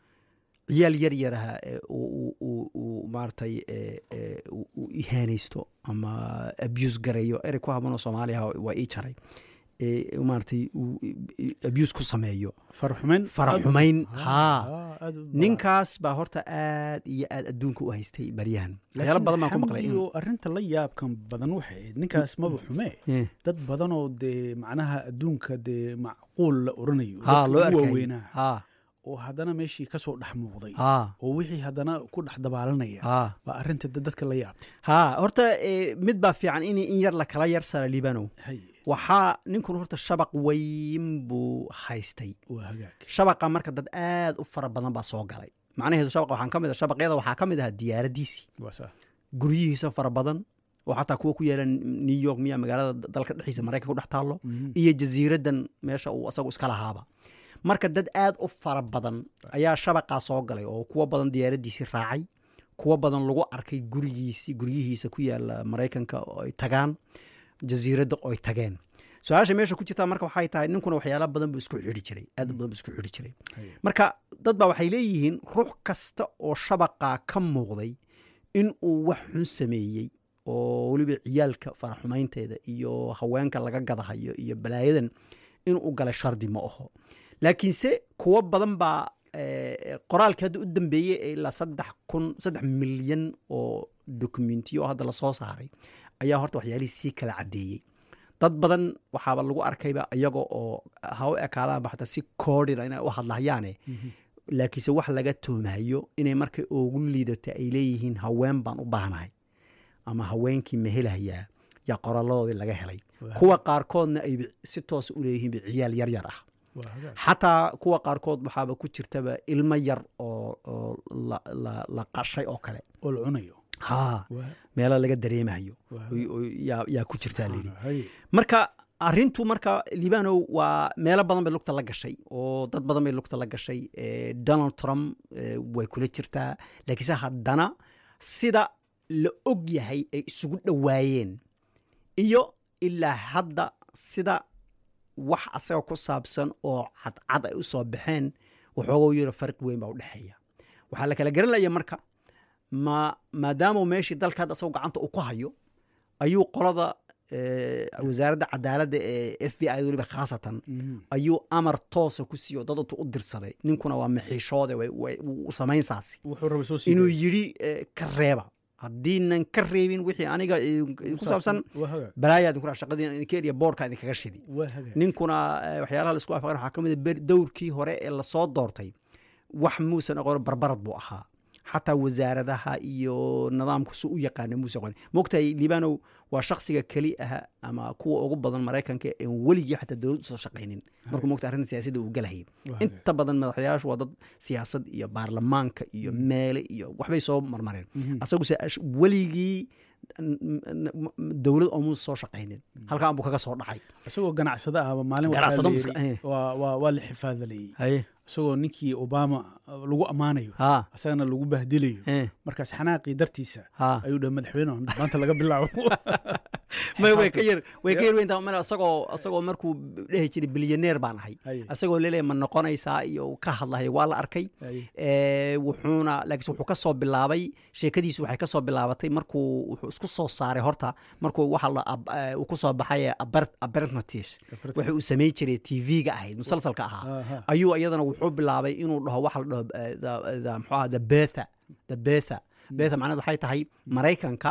ciyaal yar yaraha ee uu- uu- uu- uu maaragtay ee, ee, uu- uu ihaanaysto ama abuse gareeyo erey ku habanoo soomaaliya waa ii jaray ee, maaragtay uu abuse ku sameeyo
faraxumayn
faraxumayn
Ah,
haa
ah, aad u-
ninkaas baa horta aad iyo aad adduunka u haystay baryahan waxyaalo
Laakiin
badan baan ku maqlay
xamdi oo arrinta la yaabkan badan waxay ahayd ninkaas maba xumee
Eh,
dad badanoo dee macnaha adduunka dee macquul la oranayo
haa
dadka
loo
ugu
arkay
waaweynaa
haa
oo haddana meeshii kasoo dhex muuqday
haa
oo wixii haddana ku dhex dabaalanaya
haa
baa arrinta da- dadka la yaabtay
haa horta eh, mid baa fiican in in yar la kala yar sara liibanow
hay
waxaa ninkun horta shabaq weyn buu haystay
waa hagaag
shabaqa marka dad aad u fara badan baa soo galay macnaheedu shabaqa waxaan ka mid ah shabaqyada waxaa ka mid ahaa diyaaradiisii
waa saa
guryihiisa fara badan oo xataa kuwa ku yaala new york miya magaalada dalka dhexdiisa maraykanka ku dhex taallo
Mhm.
iyo jasiiradan meesha uu asagu iska lahaaba marka dad aad u fara badan ayaa shabaqaa soo galay oo kuwa badan diyaaradiisii raacay kuwa badan lagu arkay gurigiisii guryihiisa ku yaala maraykanka oo ay tagaan jasiiradda oo ay tageen su-aasha meesha ku jirtaa marka waxay tahay ninkuna waxyaala badan buu isku xidhi jiray aad u badan buu isku xidhi jiray
Hay.
marka dad baa waxay leeyihiin ruux kasta oo shabaqaa ka muuqday in uu wax xun sameeyey oo weliba ciyaalka faraxumaynteeda iyo haweenka laga gadahayo iyo balaayadan inuu galay shardi ma aho laakiinse kuwo badan baa eh, qoraalkii hadda u dambeeyey ee ilaa saddex kun saddex milyan oo dokumentiyo oo hadda lasoo saaray ayaa horta waxyaalihii sii kala caddeeyey dad badan waxaaba lagu arkayba iyaga oo ha u ekaadaanba xataa si koodhina inay u hadlahayaane laakiinse wax laga toomayo inay markay ugu liidato ay leeyihiin haween baan u baahnahay ama haweenkii ma helayaa yaa qoraladoodii laga helay
Waa
kuwa qaarkoodna ay si toosa u leeyihiinba ciyaal yar yar ah
waa hagaag
xataa kuwa qaarkood waxaaba ku jirtaba ilmo yar oo oo la- la- la qashay oo kale
oo la cunayo
haa
waa
meelo laga dareemayo
waa
oo- oo yaa yaa ku jirtaa layidhi
hay
marka arintu marka libanow waa meelo badan bay lugta la gashay oo dad badan bay lugta la gashay Eh, donald trump eh, way kula jirtaa laakiinse haddana sida la og yahay ay isugu dhowaayeen iyo ilaa hadda sida wax asaga ku saabsan oo cadcad ay u soo baxeen waxooga yaro farq weyn baa u dhexeeya waxaa la kala garanaya marka ma maadaama meeshii dalka hadda asagoo gacanta uu ku hayo ayuu qolada eh, wasaaradda cadaaladda ee f b i weliba khaasatan
Mhm.
ayuu amar toosa ku siiyo dad intuu u dirsaday ninkuna waa maxiishoode way- way- wuu samaynsaasi
wuxuu rabay soo sii
inuu yidhi eh, ka reeba haddiinan ka reebin wixii aniga eh, ku saabsan
waa hagaag
balaayaa idinkuna shaqadii idinka eriya boorka idinkaga shidi
waa hagaag
ninkuna eh, waxyaalaha laisku afaqan waxaa ka mid a ber- dowrkii hore ee lasoo doortay wax muusan aqoon barbarad buu ahaa xataa wasaaradaha iyo nidaamku su u yaqaana muusan aqoon mogtahay libanow waa shaksiga keli ah ama kuwa ugu badan maraykanka ee weligii xataa dowlad usoo shaqaynin markuu mogta arrinta siyaasadda uu galahayay
waa hagaag
inta badan madaxyaashu waa dad siyaasad iyo baarlamaanka iyo meele iyo waxbay soo marmareen
Mhm.
asaguse ash- weligii n- n- n- dowlad oomuusa soo shaqaynin halkaan buu kaga soo dhacay
isagoo ganacsada ahba maalin waxaa
Ganacsado
la
muska-
yidhi,
eh.
waa waa waa la xifaadalayey
haye
isagoo ninkii obama uh, lagu ammaanayo
ha
isagana lagu bahdilayo
eh,
markaas xanaaqii dartiisa
ha
ayuu dhaha madaxweyne maanta laga bilaabo
may way ka yar way ka yar weyntaa mar asagoo asagoo markuu dhehi jiray bilyaneer baan ahay
Haye,
asagoo leleeya ma noqonaysaa iyo uu ka hadlahay waa la arkay
haye.
Eh, wuxuuna laakiinse wuxuu ka soo bilaabay sheekadiisu waxay ka soo bilaabatay markuu wuxuu isku soo saaray horta markuu waxa la ab- eh, uu ku soo baxay abertmatif waxa uu samey jiray tv-ga ahayd musalsalka ahaa
Aha.
ayuu iyadana wuxuu bilaabay inuu dhaho waxa la dhaho eh, the- the- muxuu ahaa the betha the betha betha macnaheed waxay tahay maraykanka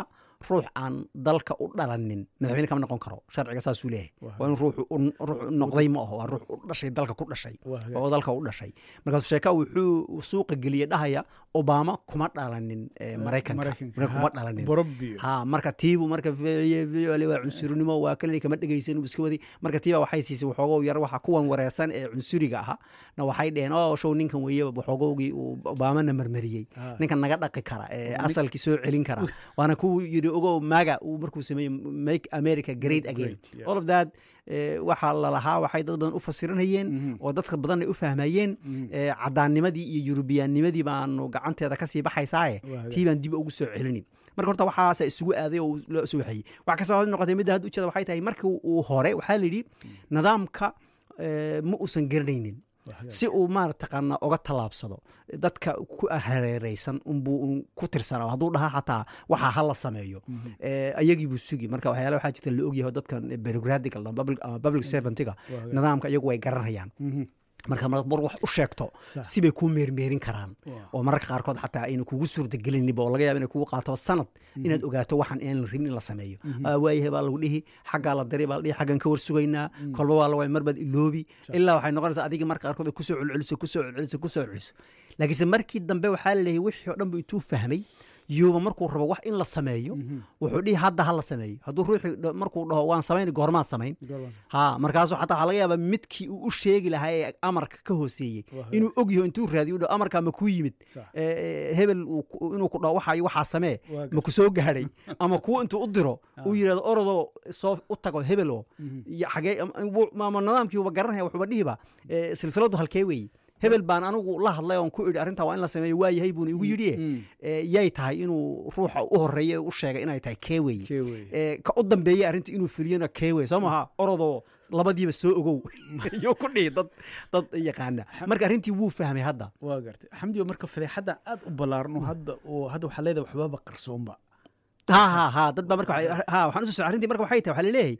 ruux aan dalka u dhalanin madaxweyne kama noqon karo sharciga saasuu leeyahay
Waa
waa in ruuxu u- ruux noqday ma aho waa ruux u dhashay dalka ku dhashay
Waa hagaag.
oo dalka u dhashay markaasuu sheeka wuxuu suuqa geliye dhahaya obama kuma dhalanin eh, maraykanka
Maraykanka.
Maraykanka kuma
Ha,
dhalanin
Borobio.
ha marka tiibu marka v- v- waa cunsurnimo waa kan kama dhegaysan uu iska waday marka tiiba waxay siisay waxoogow yar waxa kuwan wareersan ee cunsuriga ahaa na waxay dheheen oo show ninkan weeye waxoogowgii uu obamana marmariyey
Ah.
ninkan naga dhaqi kara ee asalkii soo celin kara waana kuwu yidhi ogow maga uu markuu sameeyey make america great again
Great, yeah.
all of that eh, waxaa lalahaa waxay dad badan u fasiranayeen oo dadka badan ay u fahmayeen eh, cadaannimadii iyo yurubiyaannimadii baanu gacanteeda kasii baxaysaaye
Waa
tii baan dib ugu soo celinin marka horta waxaasa isugu aaday oo loo soo waxeeyey wax kasta hada noqotay midda hadda ujeeda waxay tahay markii uu hore waxaa la yidhi nidaamka eh, ma uusan garanaynin
Waa hagaag.
si uu maarataqaana oga tallaabsado dadka ku hareereysan unbuu un ku tirsanaa hadduu dhaha xataa waxaa ha la sameeyo Eh, ayagii buu sugi marka waxyaala waxaa jirta la ogyahay oo dadkan bureaucratic ama public- ama public servantiga
Waa hagaag.
nidaamka iyagu way garanayaan
Mhm.
marka marad mar wax u sheegto
Sax.
sibay kuu meermeerin karaan
Waa.
oo mararka qaarkood xataa ayna kugu suurtagelinba oo laga yaaba inay kugu qaato sanad inaad ogaato waxaan aan la rabin in la sameeyo Ah, waayahay baa lagu dhihi xaggaa la dari baa la dhihi xaggan ka war sugaynaa kolba waa laga marbaad iloobi ilaa waxay noqonaysaa adiga marka qaarkood ay kusoo celceliso kusoo celceliso kusoo celceliso laakiinse markii dambe waxaa la leeyahay wixii oo dhan bu intuu fahmay yuuba markuu rabo wax in la sameeyo wuxuu dhihi hadda ha la sameeyo hadduu ruuxii dha- markuu dhaho waan samayn goormaad samayn
Goormaad.
ha markaasuu xataa waxaa laga yaabaa midkii uu u sheegi lahaa ee amarka ka hooseeyey
Waa
inuu og yaho intuu raadiyo u dhaho amarkaa ma kuu yimid
Sax.
Eh, eh, hebel uu ku- inuu ku dhaho waxaa iyo waxaa samee
Waa
ma ku soo gaadhay ama kuwa intuu u diro uu yidhahdo orodoo soo u tago hebelo iyo xagee am- wuu- ma ma nidaamkiiba garanaya wuxuuba dhihiba eh, silsiladu halkee weeye hebel baan anigu la hadlay oon ku idhi arrintaa waa in la sameeyo waa yahay buuna igu yidhi yay tahay inuu ruuxa u horeeya u sheegay inay tahay kee weeye
Kee weeye.
Eh, ka u dambeeyey arrinta inuu fuliyana kee weye soo maha orodoo labadiiba soo ogow iyo ku dhihi dad dad yaqaana marka arrintii wuu fahmay hadda
waa gartay xamdiga marka fadeexadda aad u ballaaran oo hadda oo hadda waxaa leedahay waxbaaba qarsoonba
ha ha ha dad baa marka waxay- ha waxaan usoo arrintii marka waxay tahay waxaa laleeyahay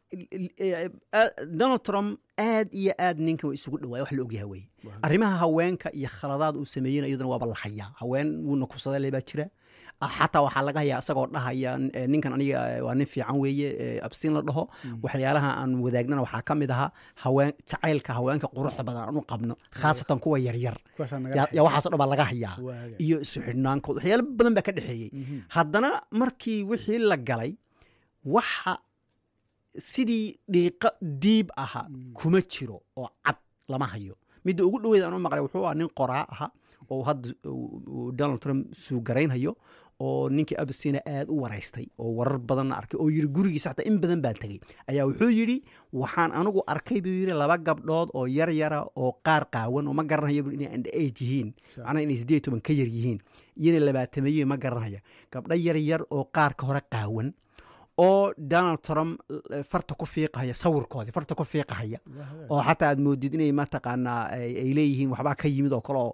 eh, eh, donald trump aad iyo aad ninka waa isugu dhawaaya wax la ogyahay weye arrimaha haweenka iyo khaladaad uu sameeyena iyaduna waaba la hayaa haween wuuna kufsaday le baa jira Ah, xataa waxaa laga hayaa isagoo dhahaya eh, ninkan aniga eh, waa nin fiican weeye eh, absin la dhaho waxyaalaha aan wadaagnana waxaa ka mid ahaa haween jacaylka haweenka quruxda badan aan u qabno khaasatan kuwa yaryar
kuwaasaa naga
yaa
dhexeeya.
yaa waxaasoo dhan baa laga hayaa
Waaga.
iyo isu xidhnaankood waxyaalo badan baa ka dhexeeyey haddana markii wixii la galay waxa sidii dhiiqa diib aha kuma jiro oo cad lama hayo midda ugu dhaweyd aan u maqlay wuxuu ahaa nin qoraa aha oo hadda uu- uu donald trump suugaraynhayo oo ninkii abstina aad u waraystay oo warar badanna arkay oo yiri gurigiisa xataa in badan baan tegey ayaa wuxuu yidhi waxaan anigu arkay buu yidhi laba gabdhood oo yar yara oo qaar qaawan oo ma garanayo buu inay under eight yihiin
Sa-
macnaha inay siddeed iyo toban ka yar yihiin iyona labaatameeye ma garanaya gabdho yar yar oo qaarka hore qaawan oo donald trump eh, farta ku fiiqahaya sawirkoodii farta ku fiiqahaya oo xataa aad moodid inay mataqaanaa ay ay leeyihiin waxbaa ka yimid oo kale oo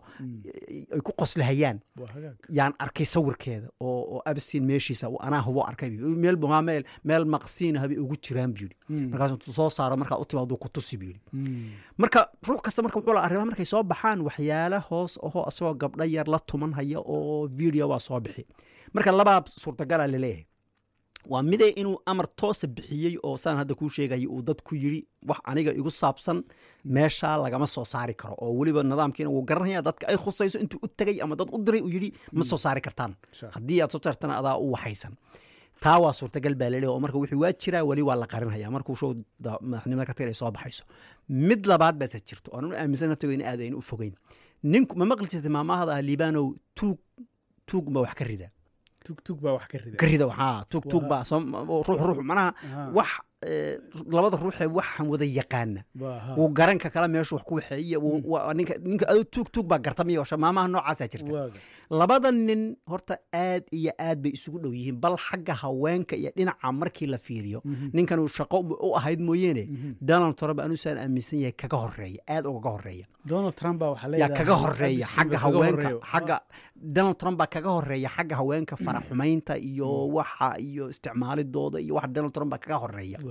ay ku qoslahayaan
waa hagaag
yaan arkay sawirkeeda oo oo abstin meeshiisa uu anaa hubo arkay bu yidhi. meel maa meel meel maqsiin habay ugu jiraan buu yidhi markaasuu intuu soo saaro markaa u timaaduu ku tusi buu yidhi marka ruux kasta marka wuxuu lahaa arrimaha markay soo baxaan waxyaala hoos ahoo asagoo gabdho yar la tuman haya oo video waa soo bixi marka labaa suurtagala laleeyahay waa midee inuu amar toosa bixiyey oo saan hadda kuu sheegaya uu dad ku yidhi wax aniga igu saabsan meeshaa lagama soo saari karo oo weliba nidaamkiina wuu garanaya dadka ay khusayso intuu u tegay ama dad u diray uu yidhi ma soo saari kartaan
Sure.
haddii aad soo saartana adaa u waxaysan taa waa suurtagal baa laleeyahay oo marka wixii waa jiraa weli waa la qarinaya markuu show da- madaxnimada ka tagay ay soo baxayso mid labaad baase jirto oo anu aaminsan naftigo in aad aynu u fogeyn ninku ma maqli jirtay maamahada ah liibanow tuug tuug baa wax ka rida
tug tug baa wax ka rida
ka rida waxaa tuug tuug baa soo ruux ruux manaha
Ahaa.
wax eh, labada ruuxee waxaan wada yaqaana
Waa, ha.
wuu garanka kale meeshu wax ku waxeeye wuu- waa- ninka ninka aduu tuug tuug baa garta miyo maamaha noocaasaa jirta
waa gartay
labada nin horta aad iyo aad bay isugu dhow yihiin bal xagga haweenka iyo dhinaca markii la fiiriyo ninkan uu shaqo u ahayd mooyeene donald trump anusaan aaminsan yahay kaga horeeya aad ugaga horeeya
donald trump baa waxaa
yaa
leedahay
kaga horeeya
Abis
xagga
baa kaga
haweenka
horeeyo.
xagga donald trump baa kaga horeeya xagga haweenka faraxumaynta iyo waxa iyo isticmaalidooda iyo waxa donald trump baa kaga horeeya
Waa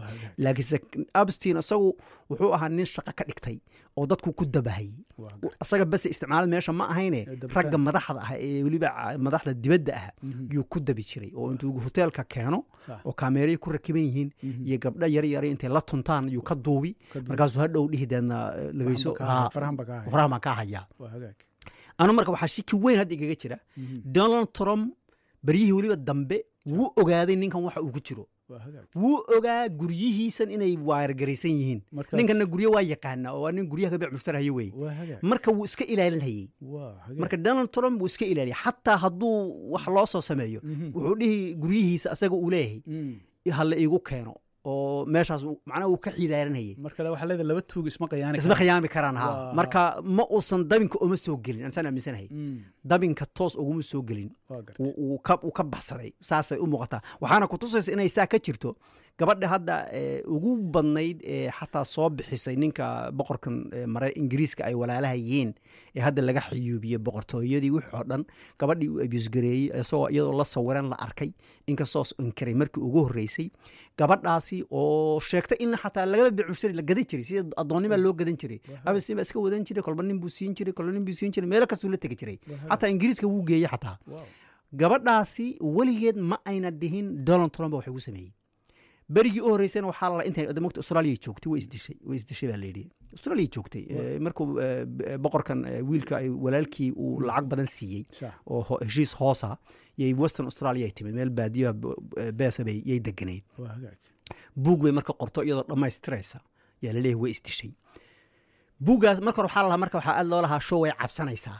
waa hagaag
laakiinse abstin isagu wuxuu ahaa nin shaqo ka dhigtay oo dadku ku dabahayey
waa hagaag
isaga base isticmaalad meesha ma ahayne
Ee, dabitaan.
ragga madaxda ah ee weliba ca- madaxda dibadda ah
Mhm.
yuu ku dabi jiray oo intuu hoteelka keeno
sax
oo kaameeraya ku rakiban yihiin
Mhm.
iyo gabdho yar yara intay la tuntaan yuu ka duubi
Ka duubi.
markaasuu hadhow dhihi deedna eh, lageyso
Farahan ba kaa-
haa,
farahan ba kaa haya.
farahan baan kaa hayaa
waa hagaag
anu marka waxaa shiki weyn hadda igaga jira
Mhm.
donald trump baryihii weliba dambe wuu ogaaday ninkan waxa uu ku jiro
waa hagaag
wuu ogaa guryihiisan inay waayargaraysan yihiin
Markaas-
ninkanna guryo waa yaqaana oo waa nin guryaha ka bec mushtarhayo weye
waa hagaag
marka wuu iska ilaalinhayey
waa hagaag
marka donald trump wuu iska ilaaliyay xataa hadduu wax loo soo sameeyo
Mhm.
wuxuu dhihi guryihiisa asaga uu leeyahay
Mm.
hala iigu keeno oo meeshaas uu- macnaha uu ka xidaaranayay
marka waxaa leedahay laba tuug isma qayaani
isma khiyaami karaan ha
Waa-
marka ma uusan dabinka uma soo gelin ansaan aaminsanahay
Mm.
dabinka toos uguma soo gelin
waa gartay
uu- uu ka uu ka baxsaday saasay u muuqataa waxaana ku tusaysa inay saa ka jirto gabadha hadda eh, ugu badnayd ee xataa soo bixisay ninka boqorkan eh, mare ingiriiska ay walaalaha yihiin ee hadda laga xiyuubiyey boqortooyadii wix oo dhan gabadhii uu abusgareeyey isagoo iyadoo la sawiran la arkay inkastoo inkiray markii ugu horreysay gabadhaasi oo sheegtay in xataa lagaba bicushari la gadan jiray sida addoonnima loo gadan jiray abastin baa iska wadan jiray kolba nin buu siin jiray kolba nin buu siin jiray meelo kastuu la tegi jiray xataa ingiriiska wuu geeyey xataa
Wow.
gabadhaasi weligeed ma ayna dhihin donald trump wax ugu sameeyey berigii u horreysayna waxaa la intay mogta australia joogtay way isdishay way isdishay baa layidhi australia joogtay Eh, markuu eh, b- boqorkan eh, wiilka ay walaalkii uu lacag badan siiyey
sax
oo ho- heshiis hoosa yay western australia ay timid meel baadiyaha beetha bay yay deganayd
waa hagaag
buug bay marka qorto iyadoo dhammaystiraysa yaa laleeyahay way isdishay buuggaas marka hore waxaa la lahaa marka waxaa aad loo lahaa show way cabsanaysaa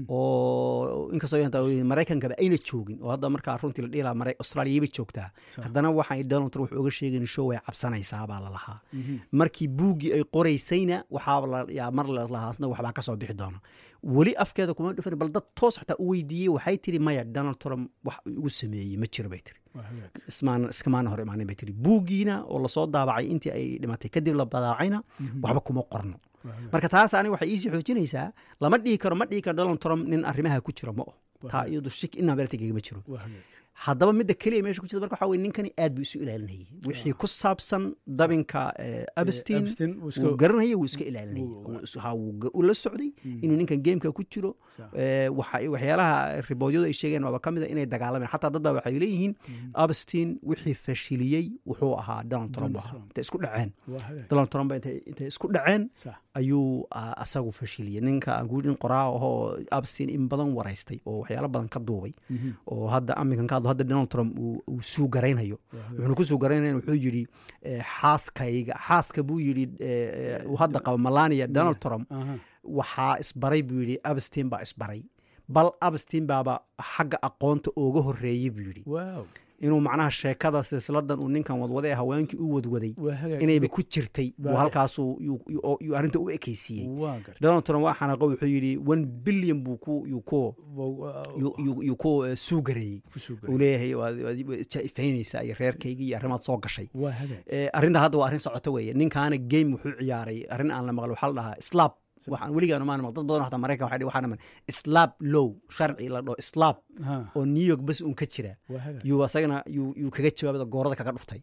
oo inkastoo inta maraykankaba ayna joogin oo hadda markaa runtii la dhihi lahaa Mara- australiyaba joogtaa haddana waxay donald trump wuxuu oga sheegayn show way cabsanaysaa baa la lahaa markii buuggii ay qoraysayna waxaa la yaa mar la lahaa asna waxbaa ka soo bixi doona weli afkeeda kuma dhufan bal dad toos xataa u weydiiyey waxay tiri maya donald trump wax uu igu sameeyey ma jiro bay tiri
waa hagaag
ismaan iskamaana hor imaanin bay tiri buuggiina oo lasoo daabacay intii ay dhimatay kadib la badaacayna waxba kuma qorno marka taas aniga waxay iisii xoojinaysaa lama dhihi karo ma dhihi karo donald trump nin arrimaha ku jiro ma oh taa iyadu shik inaa beertigegama jiro
waa hagaag
haddaba midda keliya meesha ku jirta marka waxaa weye ninkani aad buu isu ilaalinayay wixii ku saabsan dabinka eh, abstin
Epstein wuu iska-
wuu garanayay wuu iska ilaalinayay
wuu-
Wuu is- ha, wuu ga- wuu la socday inuu ninkan gameka ku jiro
Sax.
Eh, waxa- waxyaalaha riboodyadu ay sheegeen waaba ka mid a inay dagaalameen xataa dad baa waxay leeyihiin abstin wixii fashiliyey wuxuu ahaa donald trump
Donald
ahaa
Trump.
intay isku dhaceen
waa hagaag
donald trump baa intay intay isku dhaceen
sax
ayuu ah, asagu fashiliyey ninka aan ku nin qoraa ahoo abstin in badan waraystay oo waxyaalo badan ka duubay oo hadda aminkan ka hadlo hadda donald trump uu uu suu garaynayo wuxuuna ku suu garaynaya wuxuu yidhi eh, xaaskayga xaaska buu yidhi eh, eh, uu hadda qaba melania donald trump
aha
waxaa isbaray buu yidhi abstin baa isbaray bal abstin baaba xagga aqoonta ooga horreeyey buu yidhi
waaw
inuu macnaha sheekada silsiladan uu ninkan wadwaday ee haweenkii u wadwaday
waa hagaag
inayba ku jirtay buu
Baa-
halkaasuu yuu- yuu yuu arrinta u ekaysiiyey
waa gartay
donald trump waa xanaaqo wuxuu yidhi one billion buu ku yuu ku yuu- yuu- yuu ku eh, suu gareeyey
ku soo
uu
garay
leeyahay waad waad jaifaynaysaa iyo reerkayga iyo arrimaad soo gashay
waa hagaag
Eh, arrinta hadda waa arrin socoto weeye ninkaana game wuxuu ciyaaray arrin aan la maqal waxaa la dhahaa slab waxaan weligaan maan maqal dad badan oo xataa maraykan waxay dhihi waxaan dhaman slab low sharci la dhaho slab
ha
oo new york bas uun ka jira
waa hagaag
yuu asagana yuu yuu kaga jawaabada goorada kaga dhuftay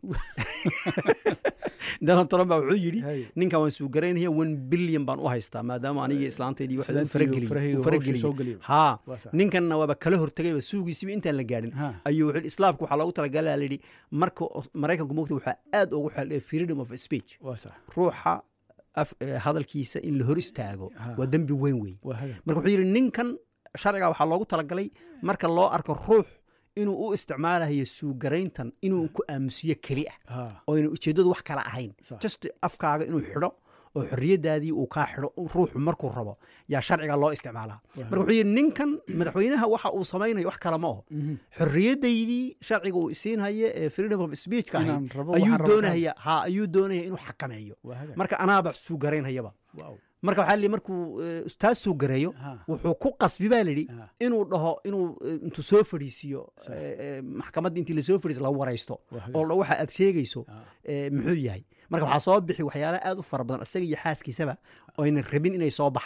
donald trump baa wuxuu yidhi
Hay.
ninkan waan suu garaynaya one billion baan u haystaa maadaama anigii islaanteydii wax u
Islaantii
farageliy
uu
u
farahayga hawshii soo
farageliyey
geliyey.
haa
Waa sax.
ninkanna waaba kala hortegayba suugiisiba intaan la gaadhin
Ha.
ayuu wuxuu yidhi, islaamka waxaa loogu talagalaa layidhi marka maraykanku mogta waxaa aad ugu xel freedom of speech
waa sax
ruuxa af- eh, hadalkiisa in la hor istaago
Ha.
waa dembi weyn wey
waa hagaag
marka wuxuu yidhi ninkan sharciga waxaa loogu talagalay marka loo arko ruux inuu u isticmaalayo suugarayntan inuu ku aamusiyo keli ah
ha
oo ayna ujeeddadu wax kale ahayn
Sax.
just afkaaga inuu xidho oo xorriyadaadii uu kaa xidho ruuxu markuu rabo yaa sharciga loo isticmaalaa marka wuxuu yidhi ninkan madaxweynaha waxa uu samaynayo wax kale ma oho xorriyadaydii sharciga uu isiinhaye ee freedom of speechka
Inaan
ahayd
rabo
ayuu
waxaan rabo
doonaya ha ayuu doonaya inuu xakameeyo
waa hagaag
marka anaaba suugaraynhayaba
waaw
marka waxaa lihi markuu eh, taas soo gareeyo
Ha.
wuxuu ku qasbi baa lidhi
Ha.
inuu dhaho inuu eh, intuu soo fadhiisiyo eh, eh, maxkamadda intii lasoo fadhiiso la waraysto
Waa hagaag.
oo dha waxa aad sheegayso
Ha.
eh, muxuu yahay marka waxaa soo bixi waxyaalaha aad u fara badan isaga iyo xaaskiisaba oo aynan rabin inay soo baxaan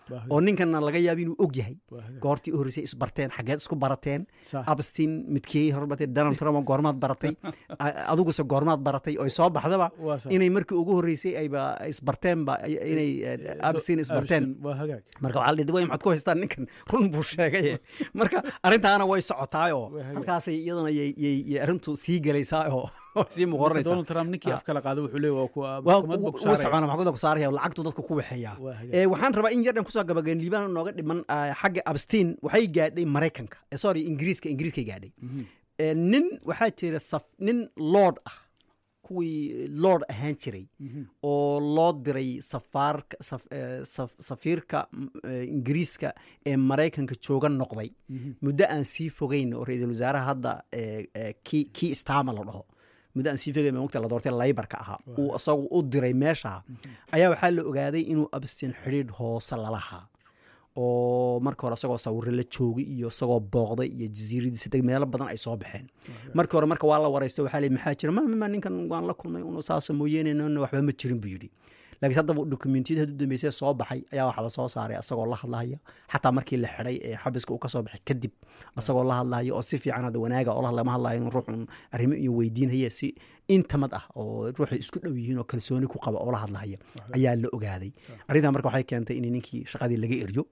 Waa hagaag.
oo ninkanna laga yaabo inuu og yahay
Waa hagaag.
goortii u horreysay isbarteen xageed isku barateen
Sax.
abstin midkii horbatay donald trump oo goormaad baratay a- adiguse goormaad baratay oo soo baxdaba
Waa sax.
inay markii ugu horreysay ayba isbarteenba ay- inay eh, abstin isbarteen
Abstin, waa hagaag
marka waxaa la dhihi way maxaad ku haystaan ninkan run buu sheegaye marka arrintaana way socotaayoo
Waa hagaag.
halkaasay iyadana yay- yay yay arrintu sii gelaysaa oo oo sii
Marka
muqoranaysaa
donald trump ninkii
Ah.
af kala qaada wuxuu leeyahay waa kuwa
waa
maxkamad buu ku
wuu
saaraya.
socona maxkamadda ku saaraya lacagtu dadku ku waxeeyaa
Waa hagaag.
Eh, waxaan rabaa in yardhan kusoo gabageen liibaan nooga dhiman ah, xagga abstin waxay gaadhay maraykanka Eh, sorry ingiriiska ingiriiskay gaadhay Eh, nin waxaa jira saf nin lord ah kuwii lord ahaan jiray oo loo diray safaarka saf- eh, saf- safiirka mm, eh, ingiriiska ee maraykanka jooga noqday muddo aan sii fogeyn oo ra-iisul wasaaraha hadda eh, eh, kii kii stama la dhaho muddo aan sii fogeyn mogta la doortay laybarka ahaa uu isagu u diray meesha ayaa waxaa la ogaaday inuu abstin xidhiidh hoose lalahaa oo marka hore isagoo sawiro la joogay iyo isagoo booqday iyo jasiiradiisa deg meelo badan ay soo baxeen markii hore marka waa la waraysto waxaa la yidhi, maxaa jira ma ma- ma ninkan waan la kulmay unu saasa mooyeene nona waxba ma jirin buu yidhi laakiin haddaba dokumentiyada haddu dambeysay soo baxay ayaa waxba soo saaray asagoo la hadlahaya xataa markii la xidhay ee xabiska uu ka soo baxay kadib asagoo la hadlahaya oo si fiican hadda wanaaga oo la hadlaya ma hadlayo in ruuxun arrimo iyo weydiinhaya si intamad ah oo ruuxay isku dhow yihiin oo kalsooni ku qaba oo la hadlahaya ayaa la ogaaday arrintaa marka waxay keentay in ninkii shaqadii laga eryo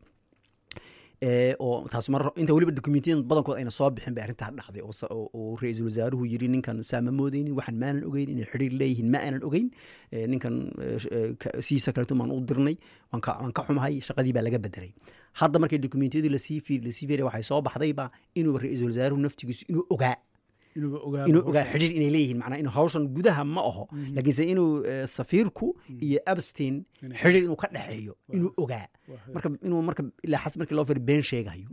ee oo taas mar inta weliba dokumentiyada badankood ayna soo bixin bay arrintaa dhacday oo sa- oo oo ra-iisul wasaaruhu yiri ninkan saa ma moodeynin waxaan maanan ogeyn inay xidhiir leeyihiin ma aanan ogeyn ee, ninkan ee, sh- ee, ka- siisa kaleeto maan u dirnay waan ka waan ka xumahay shaqadii baa laga bedelay hadda markay dokumentiyadii lasii fiir lasii fiiriya waxay soo baxdayba inuu ra-iisul wasaaruhu naftigiisu inuu ogaa
inuuba ogaado
inuu
hawshan.
ogaa xidhiir inay leeyihiin macnaa inuu hawshan gudaha ma aho laakiinse inuu eh, safiirku iyo abstin
Inay-
xidhiir inuu ka dhexeeyo inuu ogaa marka inuu marka ilaa xas markii loo fiiri been sheegayo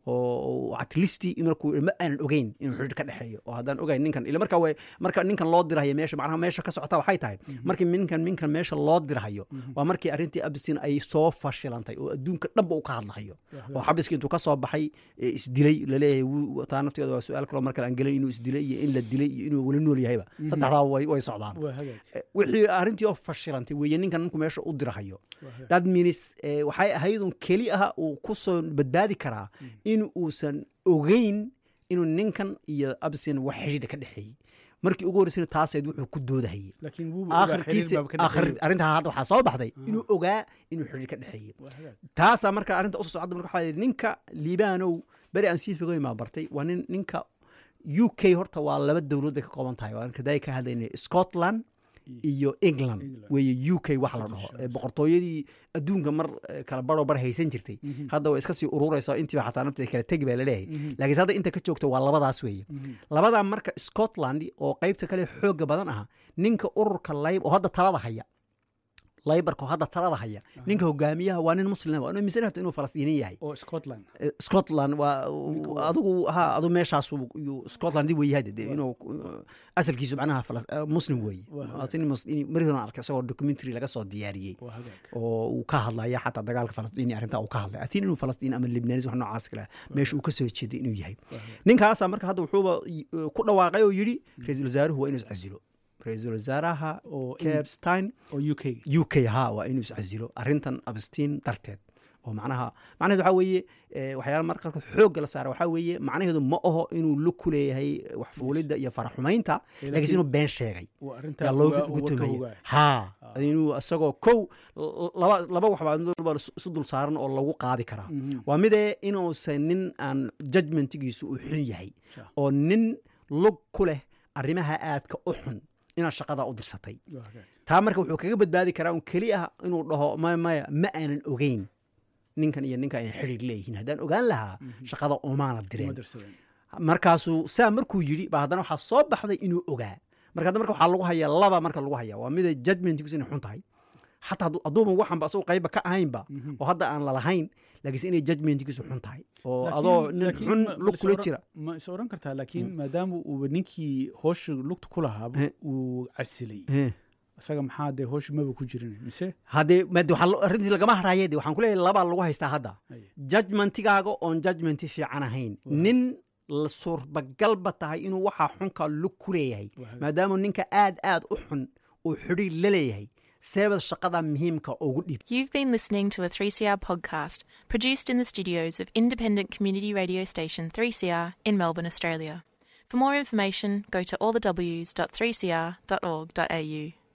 oo at least markuu ma aanan ogeyn inuu xidhiir ka dhexeeyo oo haddaan ogayn ninkan ila marka way marka ninkan loo dirahayo meesha macnaha meesha ka socota waxay tahay markii ninkan ninkan meesha loo dirahayo waa markii arrintii abstin ay soo fashilantay oo adduunka dhanba uu ka hadlahayo oo xabiski intuu ka soo baxay ee isdilay laleeyahay wuu- taa nafteeda waa su-aal kaloo markale aan gelin inuu isdilay iyo in la dilay iyo inuu weli nool yahayba saddexdaa way way socdaan
waa hagaag
Eh, wixii arrintii oo fashilantay weeye ninkan markuu meesha u dirahayo that means eh, waxay ahaydun keli aha uu ku soo badbaadi karaa in uusan ogeyn inuu ninkan iyo absin wax xidhiidha ka dhexeeyey markii ugu horreysayna taaseed wuxuu ku doodahayey
laakiin wuuba ogaa xiriir
aakhirkiisa
baaba ka
aakhir
dhexeeyo.
arrintaa hadda waxaa soo baxday inuu ogaa inuu xidhiir ka dhexeeyey
Waa hagaag.
taasaa marka arrinta usoo socda marka waxaa yidhi ninka liibaanow beri aan sii fogeyn baa bartay waa nin ninka u k horta waa laba dowladood bay ka kooban tahay waa kaday ka hadlaynay scotland iyo england
England.
weeye u k wax la dhaho ee boqortooyadii adduunka mar eh, kala baroo bar haysan jirtay hadda way iska sii ururaysaa intiiba xataa nafteeda kala tegi baa laleeyahay laakiinse hadda inta ka joogta waa labadaas weeye labadaa marka scotland oo qaybta kale xooga badan aha ninka ururka layb oo hadda talada haya laybarka oo hadda talada haya ninka hogaamiyaha waa nin muslim waa aaminsan horta inuu falastiini yahay
oo scotland
Eh, scotland waa adigu ha adu meeshaas uu- scotland wey yahay dee inuu uh, asalkiisu macnaha falas- eh, muslim weeye mari horan arkay isagoo documentary laga soo diyaariyey
waa hagaag
oo uu ka hadlaya xataa dagaalka falastiini arrintaa uu ka hadlay atiin inuu falastiin ama libnaanis wax noocaas kale meesha uu ka soo jeeday inuu yahay ninkaasaa marka hadda wuxuuba uh, ku dhawaaqay oo yidhi ra-iisul wasaaruhu waa inuu iscasilo ra-iisul wasaaraha
oo
capstein
oo u k
u k ha waa inuu iscasilo arrintan abstiin darteed oo macnaha macnaheedu waxaa weeye eh, waxyaala marka qaarkood xoogga la saara waxaa weeye macnaheedu ma aho inuu lug ku leeyahay wax fuulidda iyo faraxumaynta laakiinse inuu been sheegay
waa arrintaa
yaa loogu
ogaa-
ugu
uga ka
tumaya
ogaa.
ha inuu isagoo kow l- laba laba waxbaa mid walba isu dul saaran oo lagu qaadi karaa waa midee inuusan nin aan judgmentigiisu uu xun yahay
Sure.
oo nin lug ku leh arrimaha aadka u xun inaad shaqada u dirsatay
Waa hagaag.
taa marka wuxuu kaga badbaadi karaa un keli ah inuu dhaho maya maya ma aanan ogeyn ninkan iyo ninkan ay xidhiir leeyihiin haddaan ogaan lahaa shaqada umaana
Uma
direen
dirsadeen.
markaasuu saa markuu yidhi ba haddana waxaa soo baxday inuu ogaa marka hadda marka waxaa lagu hayaa laba marka lagu hayaa waa mida judgmentigiisu inay xun tahay xataa hadduu- hadduuba waxanba asagoo qayba ka ahaynba oo hadda aan lalahayn laakiinse inay judgmentigiisu xun tahay oo
Laakiin-
adoo nin
laakiin
xun
ma- ma
lug
is
kula
oran-
jira
ma is oran kartaa laakiin maadaama uuba ninkii hoosha lugta ku lahaaba
Eh.
uu casilay
Eh.
isaga maxaa dee hoosha maba ku jirin mise
haddee made waxaa lo- arrintii lagama haraaye de waxaan ku leeyahay labaa lagu haystaa hadda
Aye.
judgmentigaaga oon judgmenti fiican ahayn nin la suurbagalba tahay inuu waxaa xunka lug ku leeyahay
Waa hagaag.
maadaama ninka aad aad u xun uu xidhiir la leeyahay seebad shaqada muhiimka ugu dhiib
You've been listening to a 3CR podcast produced in the studios of independent community radio station 3CR in Melbourne, Australia. For more information, go to allthews.3cr.org.au.